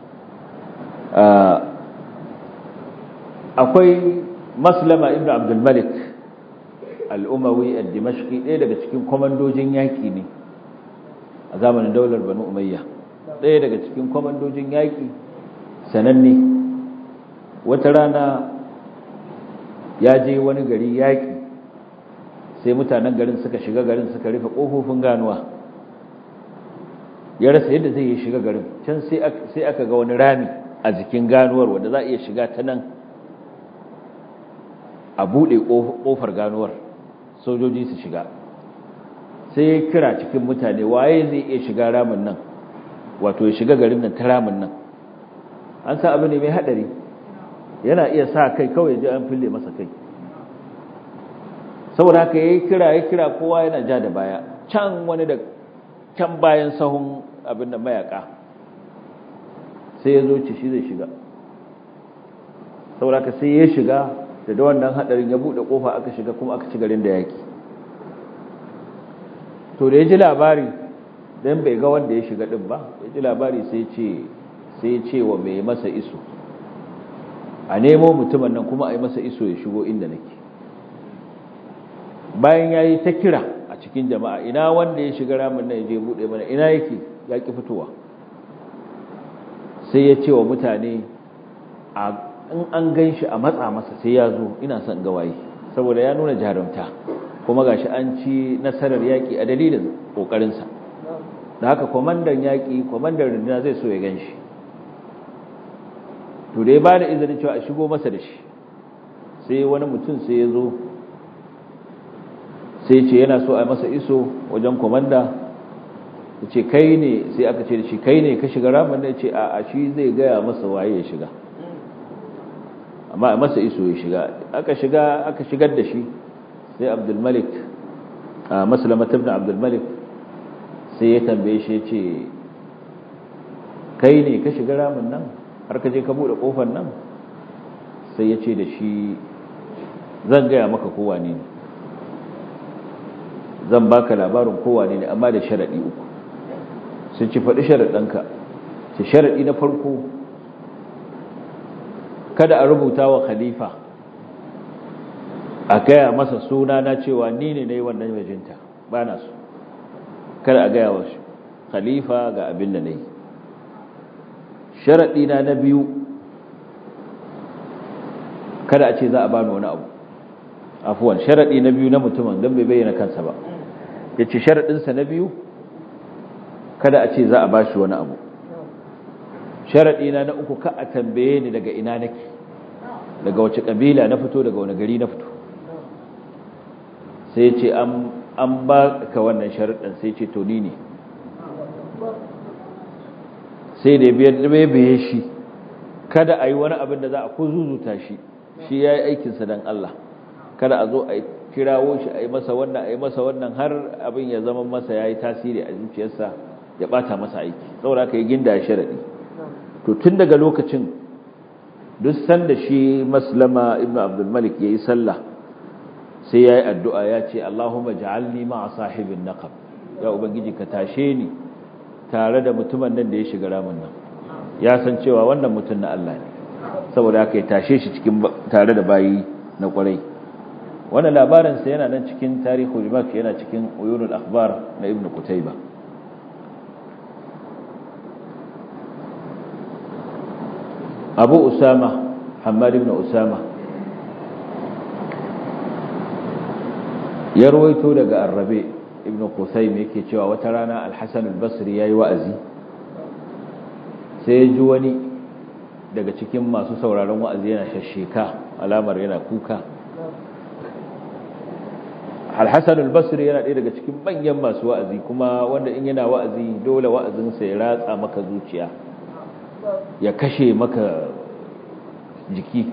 akwai maslama ibn abdul malik al-umawi ad-dimashqi ɗaya daga cikin komandojin yaki ne a zamanin daular banu umayya ɗaya daga cikin komandojin yaki sananne wata rana ya je wani gari yaƙi sai mutanen garin suka shiga garin suka rufe ƙofofin ganuwa ya rasa yadda zai yi shiga garin can sai aka ga wani rami a jikin ganuwar wanda za a iya shiga ta nan a buɗe ƙofar ganuwar sojoji su shiga sai ya kira cikin mutane waye zai iya shiga ramin nan wato ya shiga garin nan ta ramin nan an sa abu ne mai haɗari yana iya sa kai kawai ji an fille masa kai saboda haka yayi kira yayi kira kowa yana ja da baya can wani da can bayan sahun abin da mayaka sai ya zo ci shi zai shiga saboda haka sai ya shiga da da wannan hadarin ya bude kofa aka shiga kuma aka ci garin da yaki to da ya ji labari dan bai ga wanda ya shiga din ba ya ji labari sai ce sai ce wa mai masa iso a nemo mutumin nan kuma a yi masa iso ya shigo inda nake bayan ya yi ta kira a cikin jama'a ina wanda ya shiga ramin nan ya je buɗe mana ina yake ya ƙi fitowa sai ya ce wa mutane in an gan shi a matsa masa sai ya zo ina son gawaye saboda ya nuna jarumta kuma gashi an ci nasarar yaƙi a dalilin ƙoƙarinsa da haka kwamandan yaƙi kwamandan runduna zai so ya gan shi to da ya ba da izinin cewa a shigo masa da shi sai wani mutum sai ya zo sai ce yana so a masa iso wajen kwamanda ya ce kai ne sai aka ce da shi kai ne ka shiga ramin da ya ce a shi zai gaya masa waye ya shiga amma a masa iso ya shiga aka shiga aka shigar da shi sai abdulmalik a maslamatar da abdulmalik sai ya tambaye shi ya ce kai ne ka shiga ramin nan har ka je ka buɗe ƙofar nan sai ya ce da shi zan gaya maka kowa ne zan baka labarin kowa ne amma da sharaɗi uku sun ci faɗi sharaɗinka ce sharaɗi na farko kada a rubuta wa khalifa a gaya masa suna na cewa ni ne na yi wannan majinta ba na so kada a gaya wa khalifa ga abin da na yi sharaɗi na na biyu kada a ce za a bani wani abu afuwan sharaɗi na biyu na mutumin don bai bayyana kansa ba ya ce sharaɗinsa na biyu kada a ce za a bashi wani abu sharaɗi na na uku ka a tambaye ni daga ina nake daga wace ƙabila na fito daga wani gari na fito sai ce an ba ka wannan sharaɗin sai ce to ni ne sai da ya biye shi kada a yi wani abin da za a ko zuzuta shi shi ya yi aikinsa don Allah kada a zo a kirawo shi a yi masa wannan a yi masa wannan har abin ya zama masa ya yi tasiri a zuciyarsa ya bata masa aiki saboda ka yi ginda ya sharaɗi to tun daga lokacin duk sanda shi maslama ibn abdulmalik ya yi sallah sai ya yi addu'a ya ce Allahumma ja'alni ma'a sahibin naqab ya ubangiji ka tashe ni tare da mutumin nan da ya shiga ramin nan ya san cewa wannan mutum na Allah ne saboda haka ya tashe shi cikin tare da bayi na kwarai wannan labarinsa yana nan cikin tarihu rimak yana cikin uyunul akhbar na ibnu kutayba abu usama hamad ibn usama ya ruwaito daga arrabe ibn qusaym yake cewa wata rana al-hasan al-basri yayi wa'azi sai ya ji wani daga cikin masu sauraron wa'azi yana shasheka alamar yana kuka al-hasan al-basri yana ɗaya daga cikin manyan masu wa'azi kuma wanda in yana wa'azi dole wa'azinsa ya ratsa maka zuciya ya kashe maka jiki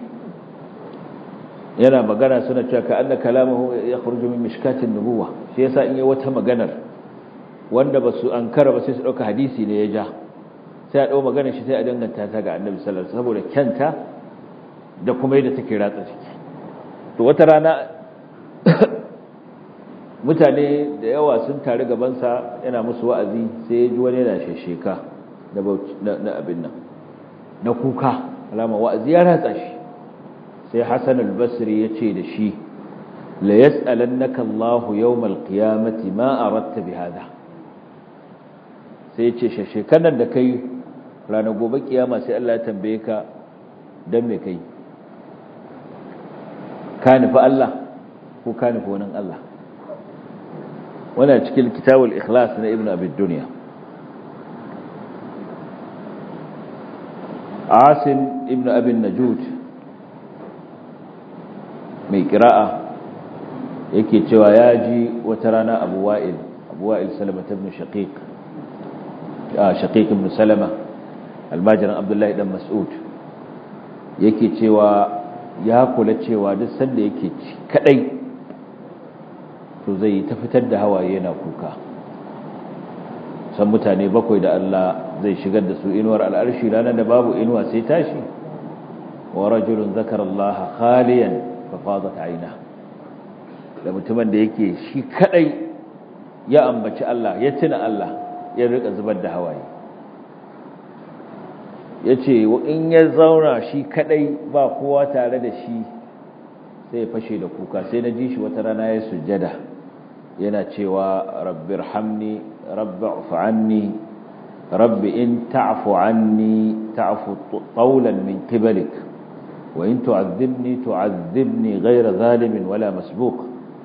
yana magana suna cewa ka anna kalamahu ya khurju min mishkatin nubuwa shi yasa in yi wata maganar wanda basu ankara ba sai su dauka hadisi ne ya ja sai a dau maganar shi sai a danganta ta ga annabi sallallahu alaihi wasallam saboda kyanta da kuma yadda take ratsa ciki to wata rana mutane da yawa sun tare gaban sa yana musu wa'azi sai ya ji wani yana shesheka na abin nan na kuka alama wa'azi ya ratsa shi sai Hassan al-Basri ya ce da shi la yas'alannaka Allahu yawmal qiyamati ma aradta bi hada sai ya ce shekaran da kai ranar gobe kiyama sai Allah ya tambaye ka dan me kai ka nufi Allah ko ka nufi wani Allah wannan cikin kitabul ikhlas na ibnu abi dunya asim ibnu abi najud mai kira'a yake cewa ya ji wata rana abu wa'il abu wa'il salama ta ibn shaqiq shaqiq ibn salama almajiran abdullahi dan mas'ud yake cewa ya kula cewa duk sanda yake ci kadai to zai ta fitar da hawaye yana kuka san mutane bakwai da Allah zai shigar da su inuwar al'arshi ranar da babu inuwa sai tashi wa rajulun zakara Allah khaliyan fafadat aina da mutumin da yake shi kadai ya ambaci Allah ya tuna Allah ya rika zubar da hawaye yace in ya zauna shi kadai ba kowa tare da shi sai ya fashe da kuka sai na ji shi wata rana ya sujjada yana cewa rabbir hamni rabbi anni rabbi in ta'fu anni ta'fu tawlan min qibalik wa in tu'adhibni tu'adhibni ghayra zalimin wala masbuq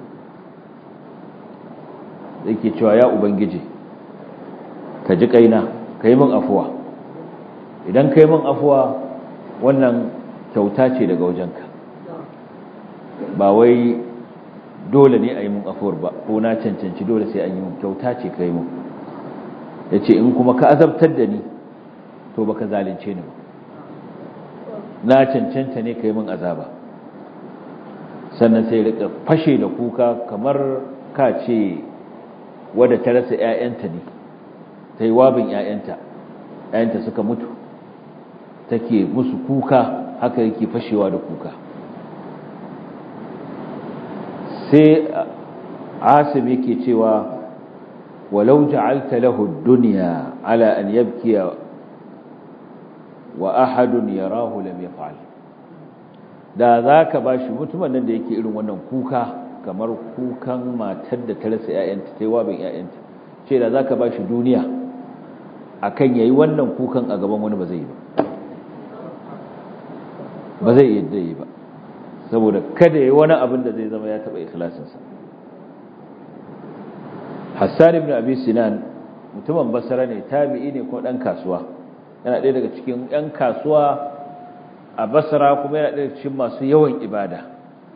yake cewa ya ubangiji ka ji kaina kai min afuwa idan kai min afuwa wannan kyauta ce daga wajenka ba wai dole ne a yi mun afuwar ba ko na cancanci dole sai an yi mun kyauta ce ka yi mun ya ce in kuma ka azabtar da ni to baka zalunce ni ba na cancanta ne ka yi mun azaba sannan sai rika fashe da kuka kamar ka ce wadda ta rasa 'ya'yanta ne ta yi wabin 'ya'yanta 'ya'yanta suka mutu take musu kuka haka yake fashewa da kuka sai asim yake cewa walau ja'alta lahu ad-dunya ala an yabkiya wa ahadun yarahu lam yaf'al da zaka bashi mutumin nan da yake irin wannan kuka kamar kukan matar da ta rasa ƴaƴanta tai wabin ƴaƴanta ce da zaka bashi duniya akan yayi wannan kukan a gaban wani ba zai yi ba ba zai yadda yi ba saboda kada yi wani abin da zai zama ya taɓa ikhlasinsa hassan ibn abi sinan mutumin basara ne tabi'i ne ko ɗan kasuwa yana ɗaya daga cikin ɗan kasuwa a basara kuma yana ɗaya cikin masu yawan ibada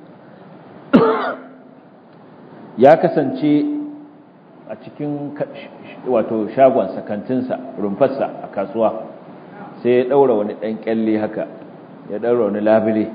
ya kasance a cikin wato shagonsa kantinsa rumfarsa a kasuwa sai ya ɗaura wani ɗan ƙyalle haka ya ɗaura wani labile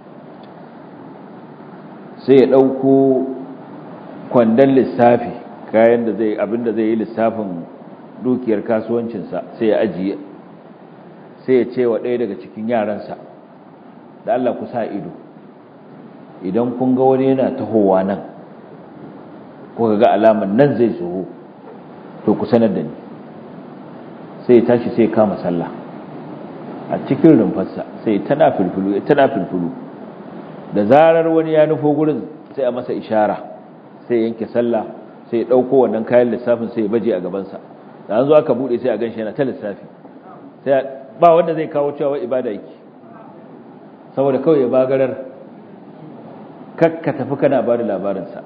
sai ya ɗauko kwandon lissafi kayan da zai abinda zai yi lissafin dukiyar kasuwancinsa sai ya ajiye sai ya ce wa ɗaya daga cikin yaransa da Allah ku sa ido idan kun ga wani yana tahowa nan ko ga alaman nan zai zo to ku sanar da ni sai ya tashi sai ya kama sallah a cikin rumfarsa sai tana filfilu tana filfilu da zarar wani ya nufo gurin sai a masa ishara sai yanke sallah sai ya dauko wannan kayan lissafin sai ya baje a gabansa da an zo aka bude sai a ganshi yana ta lissafi sai ba wanda zai kawo cewa ibada yake saboda kawai ya bagarar kakka tafi kana ba da labarinsa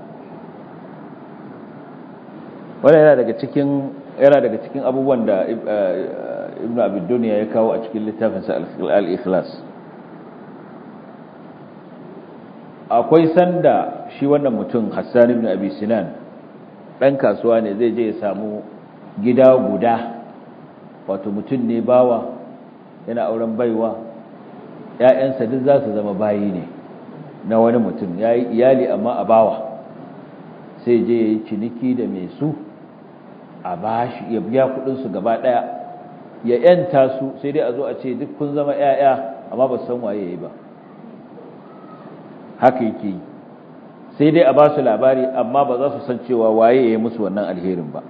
wannan yana daga cikin yana daga cikin abubuwan da ibnu abid duniya ya kawo a cikin littafinsa al-ikhlas akwai sanda shi wannan mutum Hassan ibn Abi Sinan dan kasuwa ne zai je ya samu gida guda wato mutum ne bawa yana auren baiwa ƴaƴansa duk za su zama bayi ne na wani mutum yayi iyali amma a bawa sai je yayi ciniki da mai su a bashi ya biya kudin su gaba daya ya yanta su sai dai a zo a ce duk kun zama ƴaƴa amma ba san waye yayi ba haka yake yi sai dai a ba su labari amma ba za su san cewa waye ya yi musu wannan alherin ba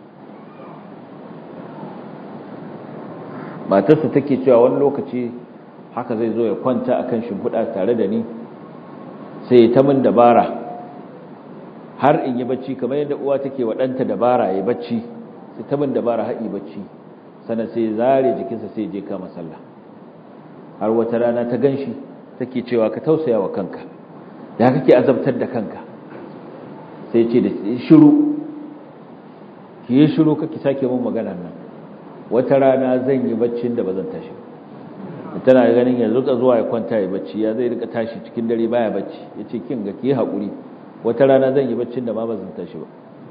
matarsa take cewa wani lokaci haka zai zo ya kwanta akan shimfiɗa tare da ni sai ya ta min dabara har in yi bacci kamar yadda uwa take wa ɗanta dabara ya bacci sai ta min dabara haɗi bacci sannan sai zare jikinsa sai je kama sallah har wata rana ta ganshi take cewa ka tausaya wa kanka ya kake azabtar da kanka sai ce da shiru ki yi shiru kake sake mun maganar nan wata rana zan yi baccin da ba zan tashi tana ganin yanzu rika zuwa ya kwanta ya bacci ya zai rika tashi cikin dare baya bacci ya ce kin ga ki haƙuri wata rana zan yi baccin da ma ba zan tashi ba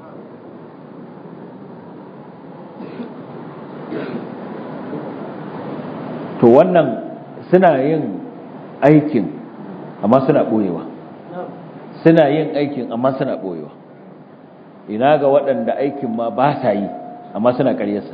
to wannan suna yin aikin amma suna ɓoyewa suna yin aikin amma suna ɓoyewa ina ga waɗanda aikin ma ba sa yi amma suna ƙaryarsa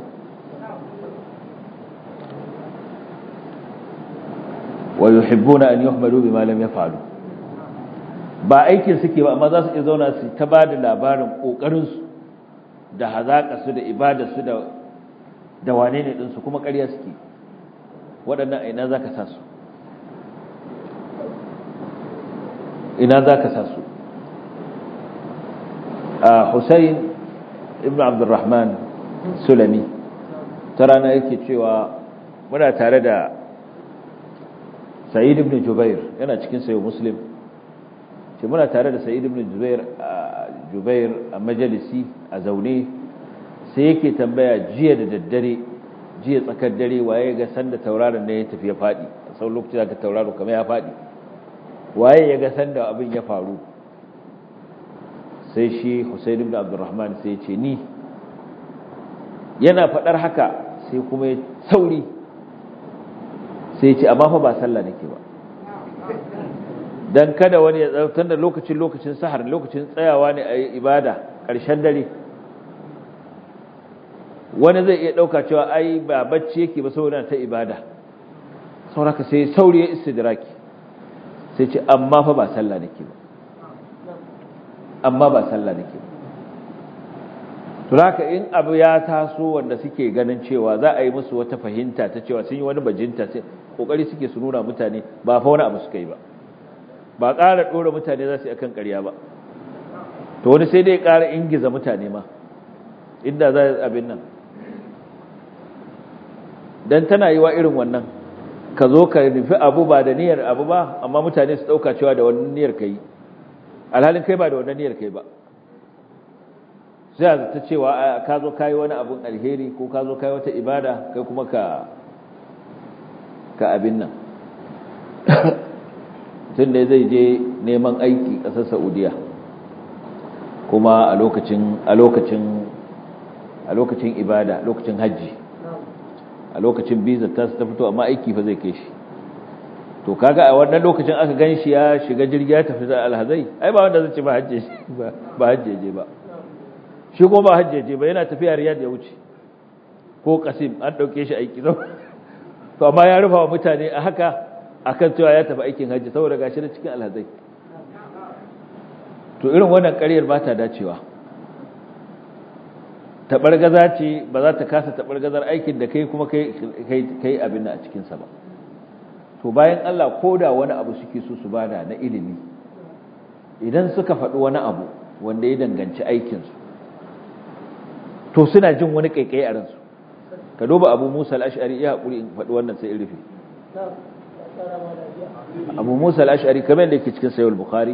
wa yuhibbuna an yuhmadu bima lam yaf'alu ba aikin suke ba amma za su iya zauna su ta ba da labarin kokarin su da hazaka su da ibada su da da wane ne din su kuma ƙarya suke waɗannan aina zaka sa su ina za ka sa su a Hussein ibn Abdurrahman Sulami ta rana yake cewa muna tare da Sa'id ibn Jubair yana cikin sayo Muslim ce muna tare da Sa'id ibn Jubair a Jubair a majalisi a zaune sai yake tambaya jiya da daddare jiya tsakar dare waye ga sanda tauraron ne ya tafi ya fadi sau lokaci zaka tauraro kamar ya fadi waye ya ga sanda abin ya faru sai shi Husayn ibn Abdurrahman sai ya ce ni yana fadar haka sai kuma ya sauri sai ya ce amma fa ba sallah nake ba dan kada wani ya tsautar da lokacin lokacin sahar lokacin tsayawa ne a yi ibada ƙarshen dare wani zai iya ɗauka cewa ai ba bacci yake ba saboda ta ibada sauraka sai sauri ya istidraki sai ce amma fa ba sallah nake ba amma ba sallah nake ba to haka in abu ya taso wanda suke ganin cewa za a yi musu wata fahimta ta cewa sun yi wani bajinta sai kokari suke su nuna mutane ba fa wani abu suka yi ba ba ƙara ɗora mutane za su yi akan ƙarya ba to wani sai dai ƙara ingiza mutane ma inda za a abin nan don tana yi wa irin wannan ka zo ka nufi abu ba da niyyar abu ba amma mutane su ɗauka cewa da wannan niyyar ka yi alhalin kai ba da wannan niyyar kai ba sai ta cewa ka zo ka yi wani abun alheri ko ka zo ka yi wata ibada kai kuma ka ka abin nan tun da zai je neman aiki ƙasar saudiya kuma a lokacin a lokacin a lokacin ibada lokacin hajji a lokacin biza ta ta fito amma aiki fa zai kai shi to kaga a wannan lokacin aka gan shi ya shiga jirgi ya tafi da alhazai ai ba wanda zai ce ba hajje ba hajje je ba shi kuma ba hajje je ba yana tafiya riyad ya wuce ko kasim an dauke shi aiki to amma ya rufa wa mutane a haka akan cewa ya tafi aikin hajji saboda gashi da cikin alhazai to irin wannan ƙaryar ba ta dacewa taɓargaza ce ba za ta kasa taɓargazar aikin da kai kuma kai abin a cikinsa ba to bayan Allah ko da wani abu suke so su bada na ilimi idan suka faɗi wani abu wanda ya danganci aikinsu to suna jin wani ƙaiƙayi a ransu ka duba abu musa al'ashari ya haƙuri in faɗi wannan sai in rufe abu musa al'ashari kamar da yake cikin sayul bukhari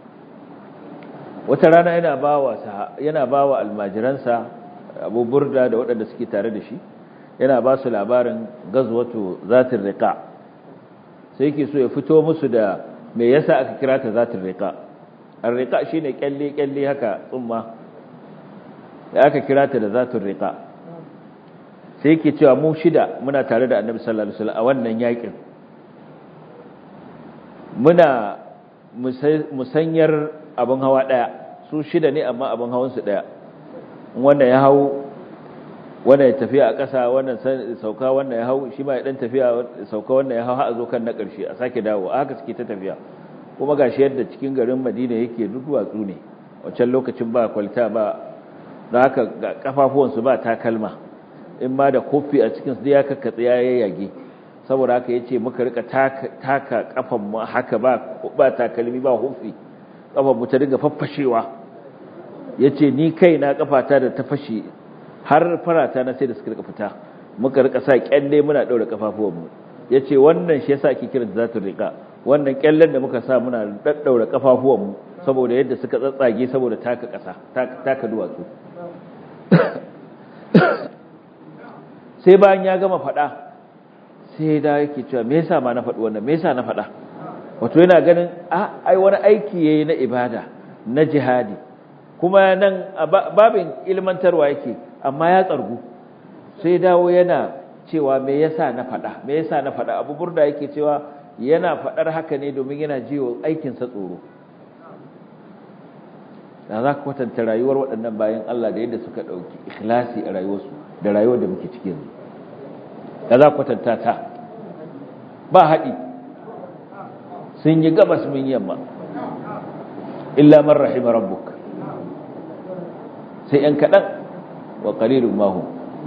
wata rana yana bawa yana bawa almajiransa Abu Burda da waɗanda suke tare da shi yana ba su labarin gazwatu zatin riqa sai yake so ya fito musu da me yasa aka kira ta zatin riqa ar-riqa shine kyalle kyalle haka tsumma da aka kira ta da zatin riqa sai yake cewa mu shida muna tare da Annabi sallallahu alaihi wasallam a wannan yakin muna musanyar abin hawa ɗaya su shida ne amma abin hawansu ɗaya wanda ya hau wanda ya tafiya a ƙasa wannan sauka wanda ya hau shi ma ya ɗan tafiya sauka wanda ya hau ha a zo kan na ƙarshe a sake dawo a haka suke ta tafiya kuma ga shi yadda cikin garin madina yake duwatsu ne wancan lokacin ba kwalta ba da haka ga kafafuwansu ba takalma in ma da kofi a cikinsu ya kakkatsa ya yayyage saboda haka ya ce muka rika taka kafan mu haka ba takalmi ba hufi kafan mu ta dinga faffashewa ya ce ni kai na kafata da ta fashe har farata na sai da suka rika fita muka rika sa kyalle muna daura kafafuwanmu ya ce wannan shi yasa ake kiran zatun rika wannan kyallen da muka sa muna daddaura kafafuwanmu saboda yadda suka tsatsage saboda taka kasa taka duwatsu sai bayan ya gama fada sai da yake cewa me yasa ma na faɗi wannan me yasa na faɗa wato yana ganin a ai wani aiki yayi na ibada na jihadi kuma nan babin ilmantarwa yake amma ya tsargu sai dawo yana cewa me yasa na faɗa me yasa na faɗa abu burda yake cewa yana faɗar haka ne domin yana jiwo aikin sa tsoro da za ka kwatanta rayuwar waɗannan bayan Allah da yadda suka ɗauki ikhlasi a rayuwarsu da rayuwar da muke ciki yanzu da za kwatanta ta ba haɗi sun yi gabas min yamma illa man rahima rabbuk sai ‘yan kaɗan wa ƙalilun mahu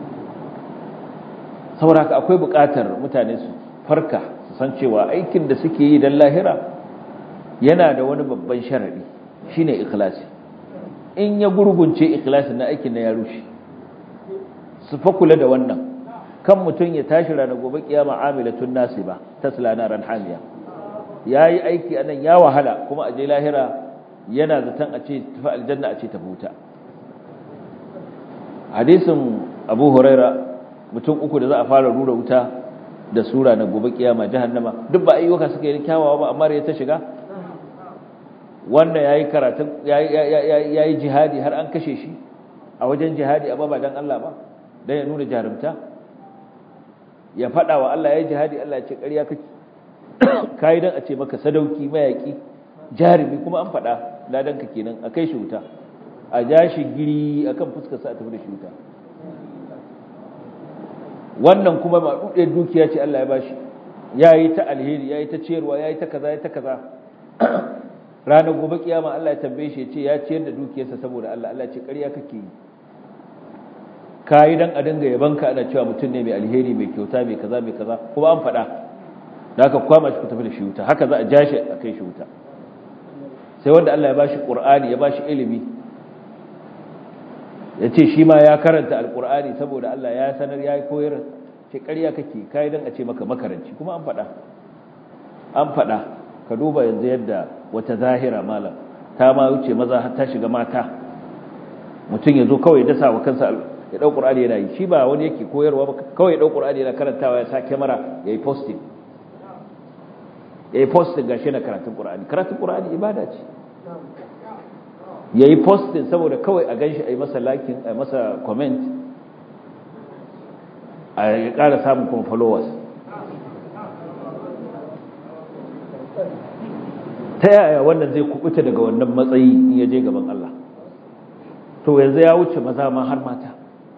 saboda haka akwai buƙatar mutane su farka su san cewa aikin da suke yi don lahira yana da wani babban sharadi shine ikhlasi in ya gurgunce ikhlasi na aikin na ya rushe su fa kula da wannan kan mutum ya tashi ranar gobe kiyama amilatun nasiba tasla naran hamiya yayi aiki anan ya wahala kuma a je lahira yana zaton a ce tafi aljanna a ce ta huta hadisin abu huraira mutum uku da za a fara rura wuta da sura na gobe kiyama jahannama duk ba ayyuka suka yi kyawawa ba amma ya ta shiga wanda yayi karatun yayi jihadi har an kashe shi a wajen jihadi amma ba dan Allah ba dan ya nuna jarumta ya fada wa Allah yayi jihadi Allah ya ce ƙarya kake kai dan a ce maka sadauki mayaki jarumi kuma an fada ladan ka kenan akai shi wuta a ja shi giri akan fuskar sa a tafi da shi wuta wannan kuma ba dude dukiya ce Allah ya bashi yayi ta alheri yayi ta ciyarwa yayi ta kaza yayi ta kaza ranar gobe kiyama Allah ya tambaye shi ya ce ya ciyar da dukiyarsa saboda Allah Allah ce ƙarya kake yi kai dan a dinga yabanka ana cewa mutum ne mai alheri mai kyauta mai kaza mai kaza kuma an faɗa da haka kwama shi ku tafi da shi wuta haka za a ja shi a kai shi wuta sai wanda Allah ya bashi Qur'ani ya bashi ilimi ya ce shi ma ya karanta alkur'ani saboda Allah ya sanar ya koyar ce ƙarya kake kayi don a ce maka makaranci kuma an faɗa an faɗa ka duba yanzu yadda wata zahira malam ta ma wuce maza har ta shiga mata mutum ya zo kawai dasa wa kansa ya ɗau ƙur'ani yana yi shi ba wani yake koyarwa ba kawai ya ɗau ƙur'ani yana karantawa ya sa kyamara ya yi posting ya yi posting gashi na karatun ƙur'ani karatun ƙur'ani ibada ce ya yi postin saboda kawai a ganshi a yi masa lakin a masa comment a ya ƙara samun kuma followers ta yaya wannan zai kubuta daga wannan matsayi in ya je gaban Allah to yanzu ya wuce maza ma har mata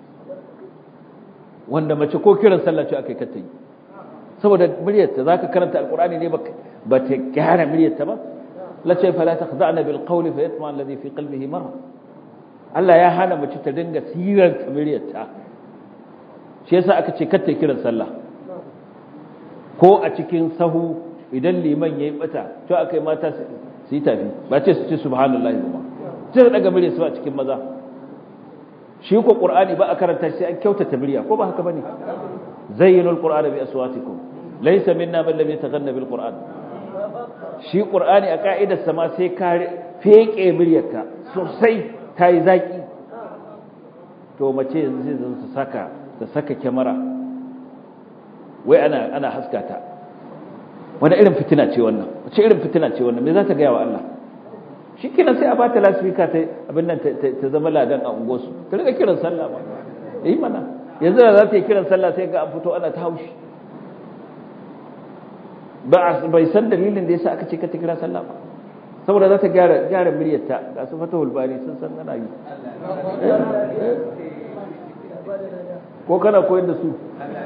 wanda mace ko kiran sallah ce aka yi kata yi saboda muryarta za ka karanta alkurani ne ba ta gyara muryarta ba lace fala takhda'na bil qawli fa yatma alladhi fi qalbihi marad Allah ya hana mace ta dinga sirar kamiriyarta shi yasa aka ce kar ta kiran sallah ko a cikin sahu idan liman yayi bata to akai mata su yi tafi ba ce su ce subhanallahi ba sai su daga murya su a cikin maza shi ko qur'ani ba a karanta sai an kyautata murya ko ba haka bane zayyinul qur'ana bi aswatikum laysa minna man lam yataghanna bil qur'an shi ƙur'ani a ƙa'idarsa ma sai ka feƙe muryarka sosai ta yi zaƙi to mace yanzu zai zan su saka ta saka kyamara wai ana ana haska ta wani irin fitina ce wannan wace irin fitina ce wannan me za ta gaya wa Allah shi kina sai a ba ta lasfika ta abin nan ta zama ladan a ungosu ta riga kiran sallah ba yi mana yanzu da za ta yi kiran sallah sai ga an fito ana ta haushi bai san dalilin da yasa aka ce ka ta kira sallah ba saboda za ta gyara gyara muryarta ga su fatahul bari sun san ana yi ko kana koyar da su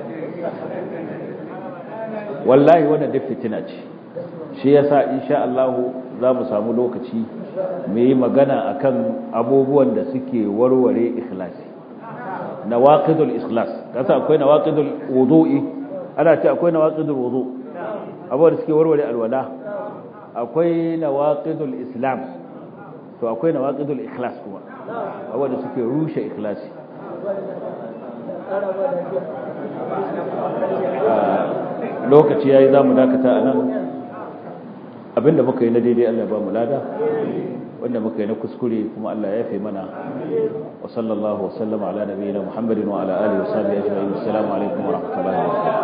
wallahi wannan duk fitina ce shi yasa insha Allah za mu samu lokaci mu yi magana akan abubuwan da suke warware ikhlasi nawaqidul ikhlas kasa akwai nawaqidul wudu'i ana ce akwai nawaqidul wudu' abubuwa da suke warware alwala akwai nawaqidul islam to akwai nawaqidul ikhlas kuma abubuwa da suke rushe ikhlasi lokaci yayi zamu dakata anan abinda muka yi na daidai Allah ba mu lada wanda muka yi na kuskure kuma Allah ya yafe mana wa sallallahu wa sallama ala nabiyina Muhammadin wa ala alihi wa sahbihi ajma'in assalamu alaikum wa rahmatullahi wa barakatuh